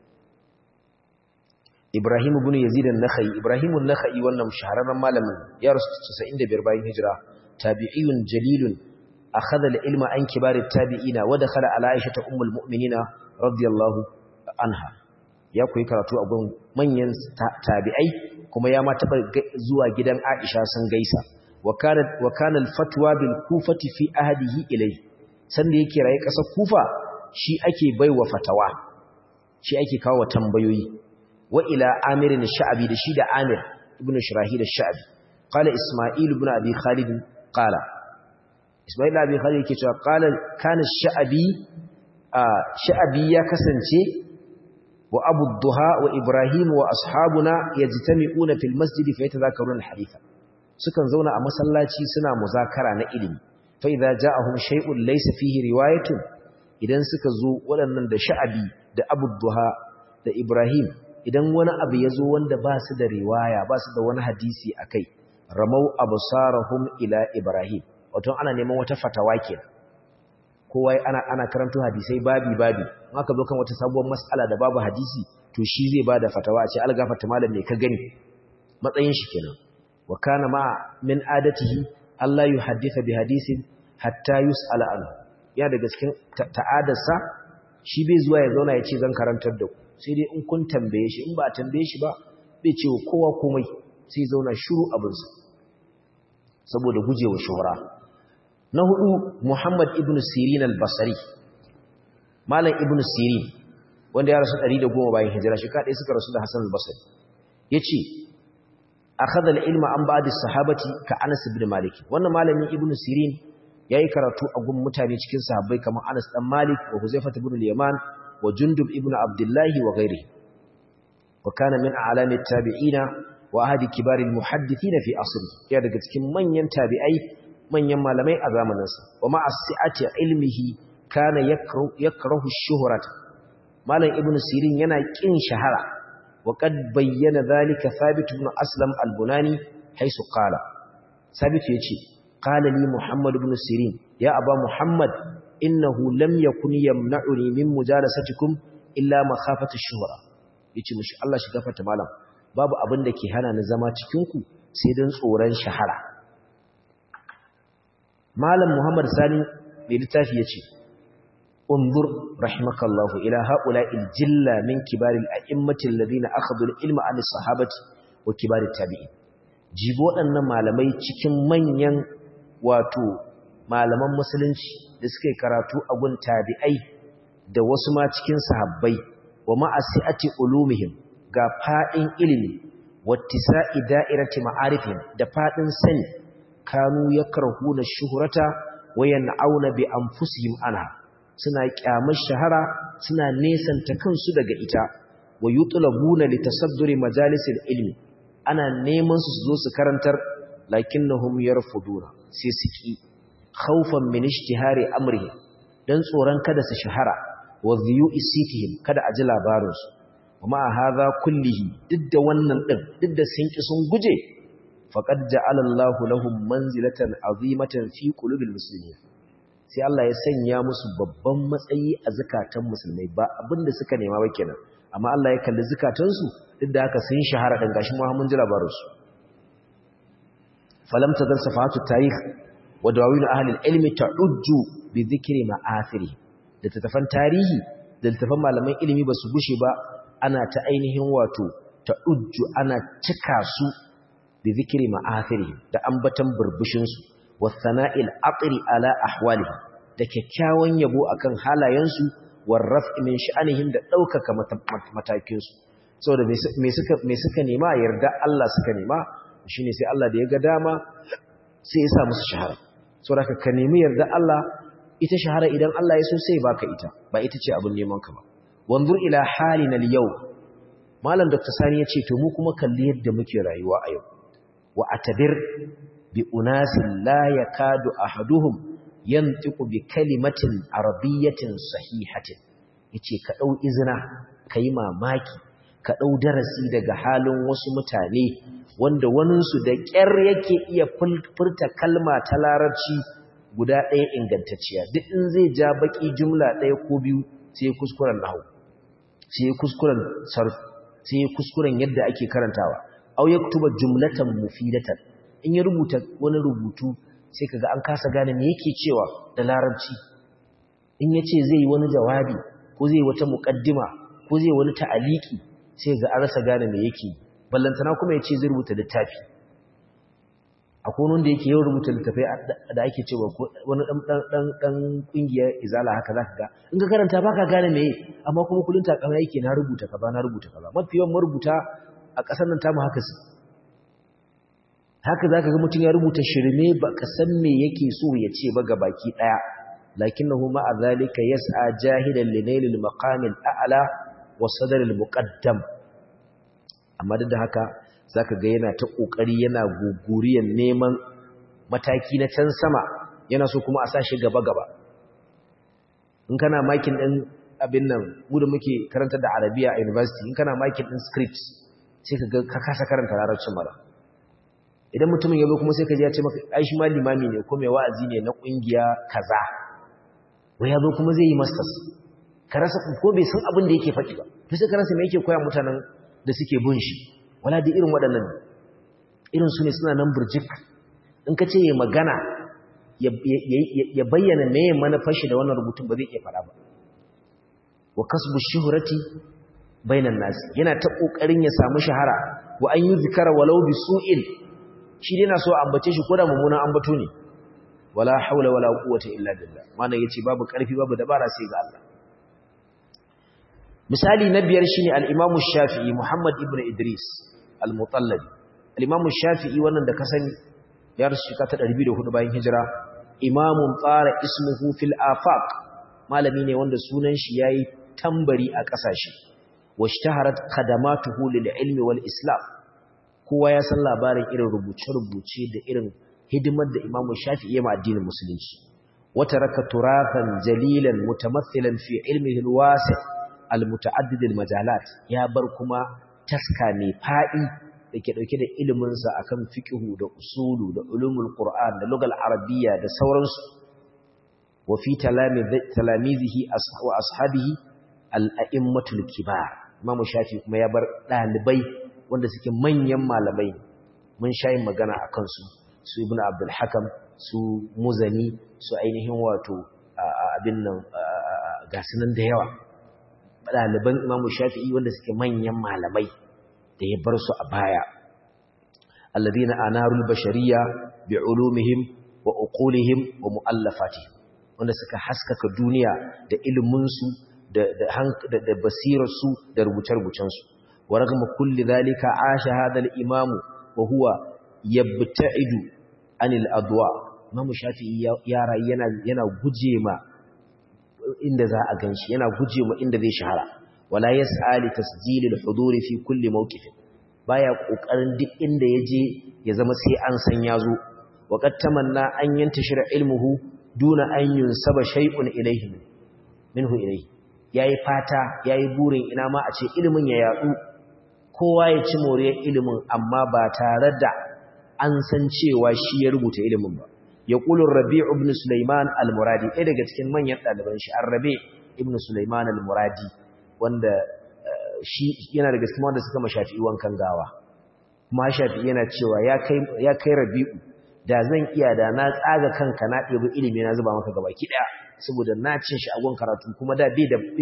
Ibrahim ibn Yazid an-Nakhai Ibrahim an-Nakhai wannan shahararren malamin ya rasu 95 bayan hijira tabi'iyun jalilun akhadha al-ilma an kibar at-tabi'ina wa dakhala ala Aisha ummul mu'minina radiyallahu anha ya koyi karatu a gurin manyan tabi'ai kuma ya ma taba zuwa gidan Aisha sun gaisa wa kana wa kana al-fatwa bil kufati fi ahdihi ilayhi sanda yake raye kasar Kufa shi ake baiwa fatawa shi ake kawo tambayoyi وإلى عامر الشعبي دشيد عامر ابن شراحيل الشعبي قال إسماعيل بن أبي خالد قال إسماعيل أبي خالد كتاب قال كان الشعبي آه شعبي يكسنشي وأبو الضحى وإبراهيم وأصحابنا يجتمعون في المسجد فيتذاكرون الحديث سكن زونا أمسلاتي سنا مذاكرة نئلم فإذا جاءهم شيء ليس فيه رواية idan suka zo waɗannan da sha'abi da Abu Duha da Ibrahim idan wani abu ya zo wanda ba su da riwaya ba su da wani hadisi a kai ramau absarahum ila Ibrahim wato ana neman wata fatawa kenan kowa ana ana karanto hadisai babi babi in aka zo kan wata sabuwar mas'ala da babu hadisi to shi zai bada fatawa a ce algafata malam me ka gani matsayin shi kenan wa kana ma min adatihi Allah yuhaddisa bi hadisin hatta yus'ala anhu ya daga cikin ta'adarsa shi bai zuwa ya zauna ya ce zan karantar da ku sai dai in kun tambaye shi in ba a tambaye shi ba bai ce kowa komai sai zauna shiru abinsa saboda gujewa shuhura na hudu Muhammad ibn Sirin al-Basri Malam ibn Sirin wanda ya rasu 110 bayan hijira shi kadai suka rasu da Hassan al-Basri yace akhadha al-ilma an ba'd as-sahabati ka Anas ibn Malik wannan malamin ibn Sirin yayi karatu a gun mutane cikin sahabbai kamar Anas dan Malik wa Huzaifah ibn al-Yaman wa Jundub ibn Abdullah wa ghairihi wa kana min a'lami at-tabi'ina wa ahadi kibar al-muhaddithin fi asri ya daga cikin manyan tabi'ai manyan malamai a zamaninsa wa ma'a si'ati ilmihi kana yakrahu ash-shuhrat malam ibnu sirin yana kin shahara wa qad bayyana dhalika thabit ibn aslam al-bunani haisu qala thabit yace qala li muhammad ibn sirin ya aba muhammad innahu lam yakun yamna'uni min mujalasatikum illa makhafatu ash-shuhra yace mushi Allah shi gafarta malam babu abin da ke hana ni zama cikin ku sai dan tsoron shahara malam muhammad sani mai littafi yace انظر رحمك الله إلى هؤلاء الجلة من كبار الأئمة الذين أخذوا العلم عن الصحابة وكبار التابعين جيبوا أن malamai cikin manyan wato malaman musulunci da suke karatu a gun tabi'ai da wasu ma cikin sahabbai wa ma'asiati ulumihim ga fadin ilimi wattisa'i da'irati ma'arifihim da fadin sani kanu yakrahuna shuhrata wa yan'auna bi anfusihim anha suna kyamar shahara suna nesanta kansu daga ita wa yutlabuna litasadduri majalisil ilmi ana neman su zo su karantar lakinnahum yarfuduna sai su ki khawfan min ishtihari amrihi dan tsoron kada su shahara wa dhiyu'i sitihim kada a ji labarin su kuma hadha kullihi duk da wannan din duk da sun ki sun guje faqad ja'ala Allahu lahum manzilatan azimatan fi qulubil muslimin sai Allah ya sanya musu babban matsayi a zakatan musulmai ba abinda suka nema ba kenan amma Allah ya kalli zakatansu duk da haka sun shahara dan gashi mu mun ji labarin su falam tadal safatu tarikh wa dawawin ahli ilmi ta'ujju bi dhikri ma'athiri da tatafan tarihi da tatafan malaman ilimi ba su gushe ba ana ta ainihin wato ta'ujju ana cika su bi dhikri ma'athiri da ambatan burbushin su wasana'il aqri ala ahwalihim da kyakkyawan yabo akan halayensu warraf'i min sha'anihim da daukaka matakin su saboda me suka me suka nema yarda Allah suka nema shine sai Allah da ya ga dama sai ya sa musu shahara saboda ka nemi yarda Allah ita shahara idan Allah ya so sai baka ita ba ita ce abin neman ka ba wanzur ila halina al-yau malam dr sani ya ce to mu kuma kalli yadda muke rayuwa a yau wa atabir بأناس لا يكاد أحدهم ينطق بكلمة عربية صحيحة yace ka dau izina kai mamaki ka dau darasi daga halin wasu mutane wanda waninsu da ƙyar yake iya furta kalma ta larabci guda ɗaya ingantacciya duk in zai ja baki jumla ɗaya ko biyu sai kuskuren nahwu sai kuskuren sarf sai kuskuren yadda ake karantawa aw yaktuba jumlatan mufidatan in ya rubuta wani rubutu sai kaga an kasa gane me yake cewa da larabci in yace zai yi wani jawabi ko zai wata muqaddima ko zai wani ta'aliki sai ga an rasa gane me yake ballantana kuma yace zai rubuta littafi akwai wanda yake yawan rubuta littafai da ake cewa wani dan dan dan kungiyar izala haka zaka ga in ka karanta baka gane me amma kuma kullun takama yake na rubuta kaza na rubuta kaza mafi yawan marubuta a ƙasar nan tamu haka su haka za ka ga mutum ya rubuta shirme ba ka san me yake so ya ce ba ga baki ɗaya lakinnahu ma'a zalika yas'a jahidan linailil maqamil a'la wa sadril muqaddam amma duk da haka zaka ga yana ta kokari yana guguriyan neman mataki na can sama yana so kuma a sa shi gaba gaba in kana makin din abin nan mu da muke karanta da arabiya a university in kana makin din script sai ka ka kasa karanta larabcin mara idan mutumin ya zo kuma sai ka ji ya ce maka ai shi ma limami ne ko mai wa'azi ne na kungiya kaza wai ya zo kuma zai yi masters ka rasa ko bai san abin da yake faɗi ba to sai ka rasa me yake koya mutanen da suke bin shi wala da irin waɗannan irin su ne suna nan burjik in ka ce ya magana ya bayyana me ya manufar shi da wannan rubutun ba zai iya faɗa ba wa kasbu shuhrati bainan nas yana ta kokarin ya samu shahara wa an yi zikara walau bi su'in shi dai na so ambace shi ko da mummunan ambato ne wala haula wala quwwata illa billah wannan yace babu karfi babu dabara sai ga Allah misali na biyar shine al-Imam Shafi'i Muhammad ibn Idris al-Mutallabi al-Imam Shafi'i wannan da ka sani ya rasu shika ta 204 bayan hijira imamun tsara ismuhu fil afaq malami ne wanda sunan shi yayi tambari a kasashe washtaharat khadamatuhu lil ilmi wal islam kowa ya san labarin irin rubuce-rubuce da irin hidimar da Imam Shafi'i ya ma addinin musulunci wata raka turafan jalilan mutamathilan fi ilmihi al-wasi' al-muta'addid al-majalat ya bar kuma taska mai fadi dake dauke da ilimin sa akan fiqhu da usulu da ulumul qur'an da lugal arabiyya da sauransu wa fi talamizihi wa ashabihi al-a'immatul kibar Imam Shafi'i kuma ya bar dalibai wanda suke manyan malamai mun shayin magana akan su su ibn abdul hakam su muzani su ainihin wato abin nan gasunan da yawa ɗaliban imamu shafi'i wanda suke manyan malamai da ya bar su a baya alladhina anarul bashariya bi ulumihim wa uqulihim wa muallafatihim wanda suka haskaka duniya da ilimin su da da da basirar su da rubuce-rubucen su wa ragama kulli dhalika asha hadha al-imam wa huwa yabta'idu anil adwa imam shafi'i ya rayu yana yana guje ma inda za a ganshi yana guje ma inda zai shahara wala yas'ali tasjil al-hudur fi kulli mawqif baya kokarin duk inda yaje ya zama sai an san yazo wa qad tamanna an yantashira ilmuhu duna an yunsaba shay'un ilayhi minhu ilayhi yayi fata yayi burin ina ma a ce ilimin ya yadu kowa ya ci moriyar ilimin amma ba tare da an san cewa shi ya rubuta ilimin ba ya ƙulun rabi ibn Sulaiman al-Muradi ɗaya daga cikin manyan ɗaliban shi an rabe ibn Sulaiman al-Muradi wanda shi yana daga cikin wanda suka mashafi wankan gawa kuma shafi yana cewa ya kai rabi'u da zan iya da na tsaga kanka na ɗebi ilimi na zuba maka gaba ki ɗaya saboda na cin shi agon karatu kuma da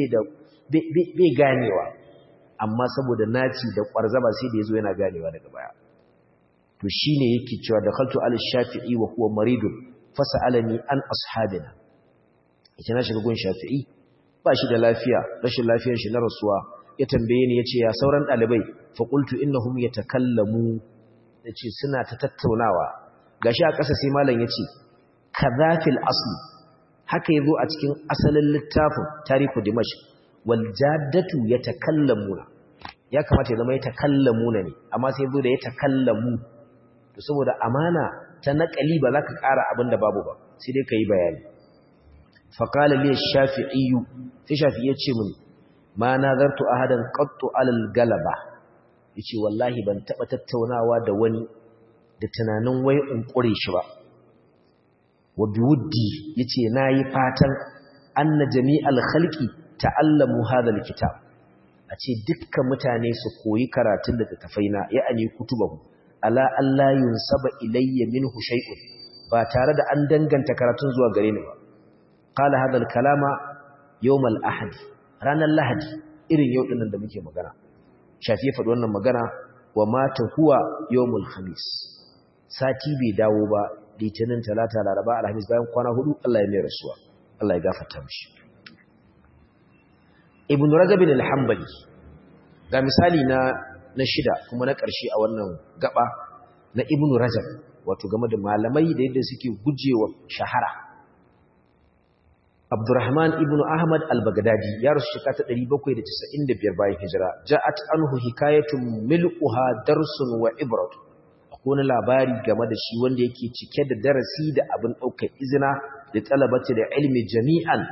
bai ganewa amma saboda naci da ƙwarzaba sai da ya zo yana ganewa daga baya to shine yake cewa da khaltu al-shafi'i wa huwa maridun fasalani an ashabina yace na shiga gun shafi'i ba shi da lafiya rashin lafiyar shi na rasuwa ya tambaye ni yace ya sauran dalibai fa qultu innahum yatakallamu yace suna ta tattaunawa gashi a ƙasa sai malam yace kadhafil asli haka yazo a cikin asalin littafin tarihu dimashq wal jaddatu yatakallamuna ya kamata ya zama yatakallamuna ne amma sai yazo da yatakallamu to saboda amana ta naƙali ba za ka ƙara abin da babu ba sai dai ka yi bayani faƙala liya shafi'iyu sai shafi'i ya ce mini ma na zartu a hadan ƙattu alal galaba ya ce wallahi ban taɓa tattaunawa da wani da tunanin wai in ƙure shi ba wa biwuddi ya ce na yi fatan an na jami'al halki ta'allamu hadal kitab a ce dukkan mutane su koyi karatun da tafaina ya ani kutubahu ala Allah yunsaba ilayya minhu shay'un ba tare da an danganta karatun zuwa gare ni ba qala hadha al-kalama yawm al-ahad ranar lahadi irin yau dinnan da muke magana shafi ya faɗi wannan magana wa mata huwa yawmul khamis sati bai dawo ba litinin talata laraba alhamis bayan kwana hudu Allah ya mai rasuwa Allah ya gafarta mishi ibn rajab al-hanbali ga misali na na shida kuma na ƙarshe a wannan gaba na ibnu rajab wato game da malamai da yadda suke gujewa shahara abdurrahman ibnu ahmad al-baghdadi ya rasu shekara ta 795 bayan hijira ja'at anhu hikayatun milquha darsun wa ibrat akwai wani labari game da shi wanda yake cike da darasi da abin ɗaukar izina da talabati da ilmi jami'an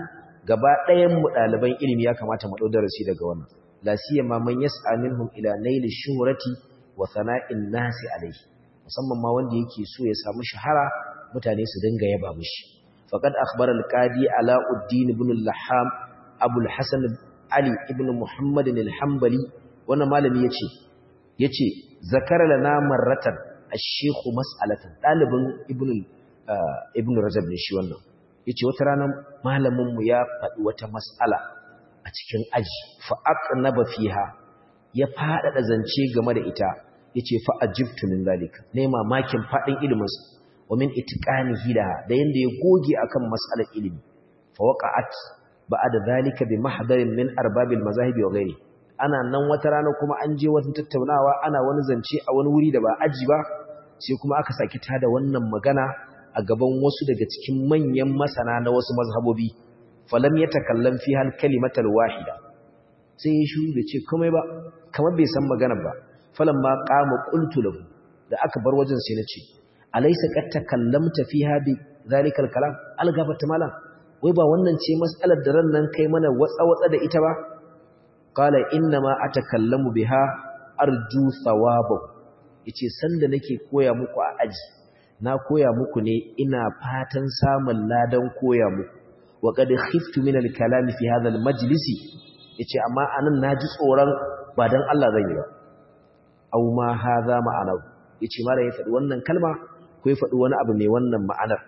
gaba ɗayan mu ɗaliban ilimi ya kamata mu ɗau darasi daga wannan la siyama man yas'a minhum ila naili shuhrati wa sana'in nasi alayhi musamman ma wanda yake so ya samu shahara mutane su dinga yaba mishi faqad akhbara al-qadi alauddin ibn al-laham abul hasan ali ibn muhammad al-hanbali wannan malami yace yace zakara lana marratan ash-shaykh mas'alatan dalibin ibn ibn rajab ne shi wannan yace wata rana malamin mu ya faɗi wata mas'ala a cikin aji fa aqnaba fiha ya faɗaɗa zance game da ita yace fa ajibtu min zalika ne mamakin fadin ilimin sa wa min itqanihi da da yanda ya goge akan mas'alar ilimi fa waqa'at ba'da zalika bi mahdarin min arbabil mazahibi wa ghairi ana nan wata rana kuma an je wata tattaunawa ana wani zance a wani wuri da ba aji ba sai kuma aka saki tada wannan magana a gaban wasu daga cikin manyan masana na wasu mazhabobi falam yatakallam fi hal kalimatal wahida sai ya shiru da ce komai ba kamar bai san magana ba falamma qama qultu lahu da aka bar wajen sai nace alaysa qad takallamta fiha bi zalikal kalam algafata malam wai ba wannan ce mas'alar da ran nan kai mana watsa watsa da ita ba qala inna ma atakallamu biha arju thawabahu yace sanda nake koya muku a aji na koya muku ne ina fatan samun ladan koya muku wa qad khiftu min al-kalam fi hadha al-majlisi yace amma anan naji tsoron ba dan Allah zan yi ba aw ma hadha ma'ana yace mara ya faɗi wannan kalma ko ya faɗi wani abu mai wannan ma'anar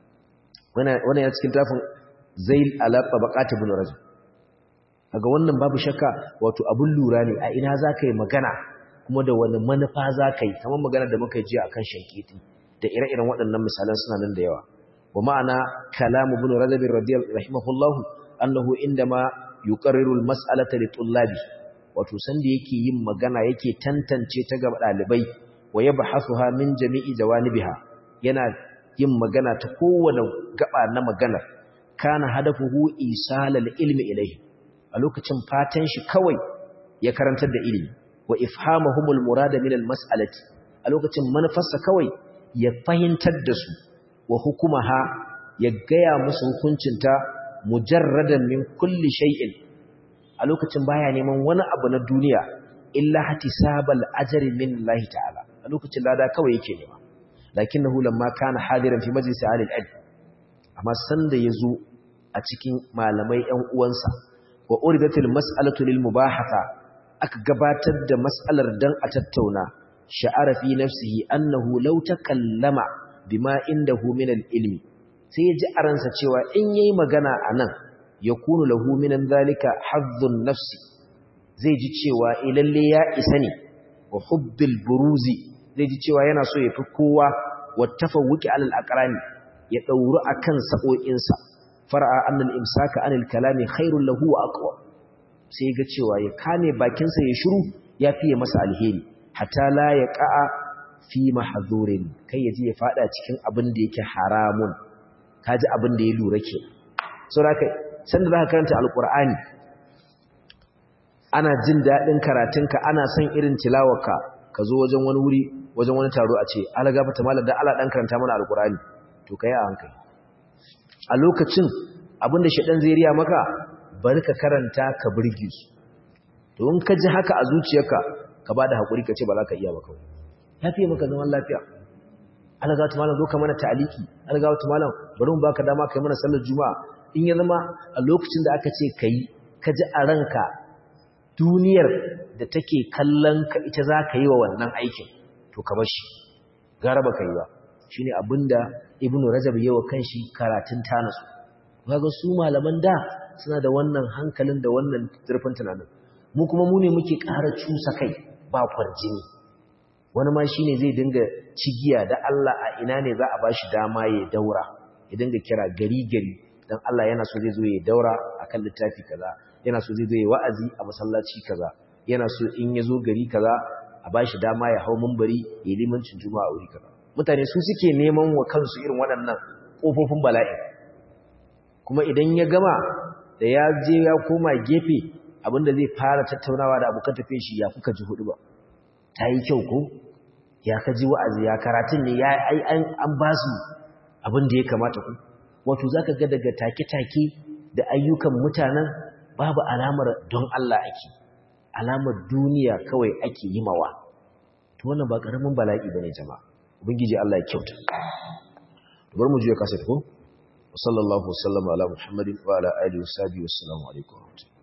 wannan wannan ya cikin tafin zail ala tabaqat ibn rajab kaga wannan babu shakka wato abun lura ne a ina zaka yi magana kuma da wani manufa zaka yi kamar magana da muka ji akan shankiti da ire-iren waɗannan misalan suna nan da yawa wa ma'ana kalamu ibn rajab radiyallahu rahimahullahu annahu indama yuqarriru al-mas'alata li tullabi wato sanda yake yin magana yake tantance ta ga dalibai wa yabhasuha min jami'i jawanibiha yana yin magana ta kowane gaba na magana kana hadafuhu isalal ilmi ilayhi a lokacin fatan shi kawai ya karantar da ilimi wa ifhamahumul murada min al-mas'alati a lokacin manufarsa kawai ya fahimtar da su wa hukumaha ya gaya musu hukuncinta mujarradan min kulli shay'in a lokacin baya neman wani abu na duniya illa hatisabal ajri min Allah ta'ala a lokacin lada kawai yake nema lakinnahu lamma kana hadiran fi majlis ahli al amma sanda yazo a cikin malamai ɗan uwansa wa uridatil mas'alatu lil mubahatha aka gabatar da mas'alar dan a tattauna sha'ara fi nafsihi annahu law takallama bima indahu min al-ilmi sai ya ji a ransa cewa in yayi magana anan yakunu lahu minan zalika hazzun nafsi zai ji cewa ilalle ya isa ne wa hubbil buruzi zai ji cewa yana so ya fi kowa wa tafawuki alal aqrani ya dauru akan sa'o'insa far'a annal imsaka anil kalami khairul lahu wa aqwa sai ga cewa ya kame bakinsa ya shiru ya fiye masa alheri hatta la ya qa'a fi mahzurin kai yaji ya fada cikin abin da yake haramun kaji abin da ya lura ke saboda kai sanda zaka karanta alqur'ani ana jin dadin karatunka ana son irin tilawarka ka zo wajen wani wuri wajen wani taro a ce ala gafata malam da Allah dan karanta mana alqur'ani to kai a hankali a lokacin abinda shedan zai riya maka bari ka karanta ka burge su to in ka ji haka a zuciyarka ka bada hakuri ka ce ba za ka iya ba kawai ya fiye maka zaman lafiya algawatu malam zo ka mana ta'aliki algawatu malam bari mu baka dama kai mana sallar juma'a in ya zama a lokacin da aka ce kai ka ji a ranka duniyar da take kallon ka ita za ka yi wa wannan aikin to ka bar shi gara ba ka yi ba shine abinda ibnu rajab yawa kanshi karatun tanasu kaga su malaman da suna da wannan hankalin da wannan zurfin tunanin mu kuma mu ne muke ƙara cusa kai ba kwarjini wani ma shine zai dinga cigiya da Allah a ina ne za a bashi dama ya daura ya dinga kira gari gari dan Allah yana so zai zo ya daura akan littafi kaza yana so zai zo ya wa'azi a masallaci kaza yana so in ya zo gari kaza a bashi dama ya hau munbari ya limancin juma'a a wuri kaza mutane su suke neman wa kansu irin waɗannan kofofin bala'i kuma idan ya gama da ya je ya koma gefe abinda zai fara tattaunawa da abokan tafiye shi ya kuka ji hudu ba ta yi kyau ko ya ka ji wa'azi ya karatun ne ya an ba su abin da ya kamata ku wato za ka ga daga take-take da ayyukan mutanen babu alamar don Allah ake alamar duniya kawai ake yi mawa to wannan ba karamin bala'i bane jama'a ubangiji Allah ya kyauta bar mu je kasa ko sallallahu wasallama ala muhammadin wa ala alihi wa sahbihi wassalamu alaikum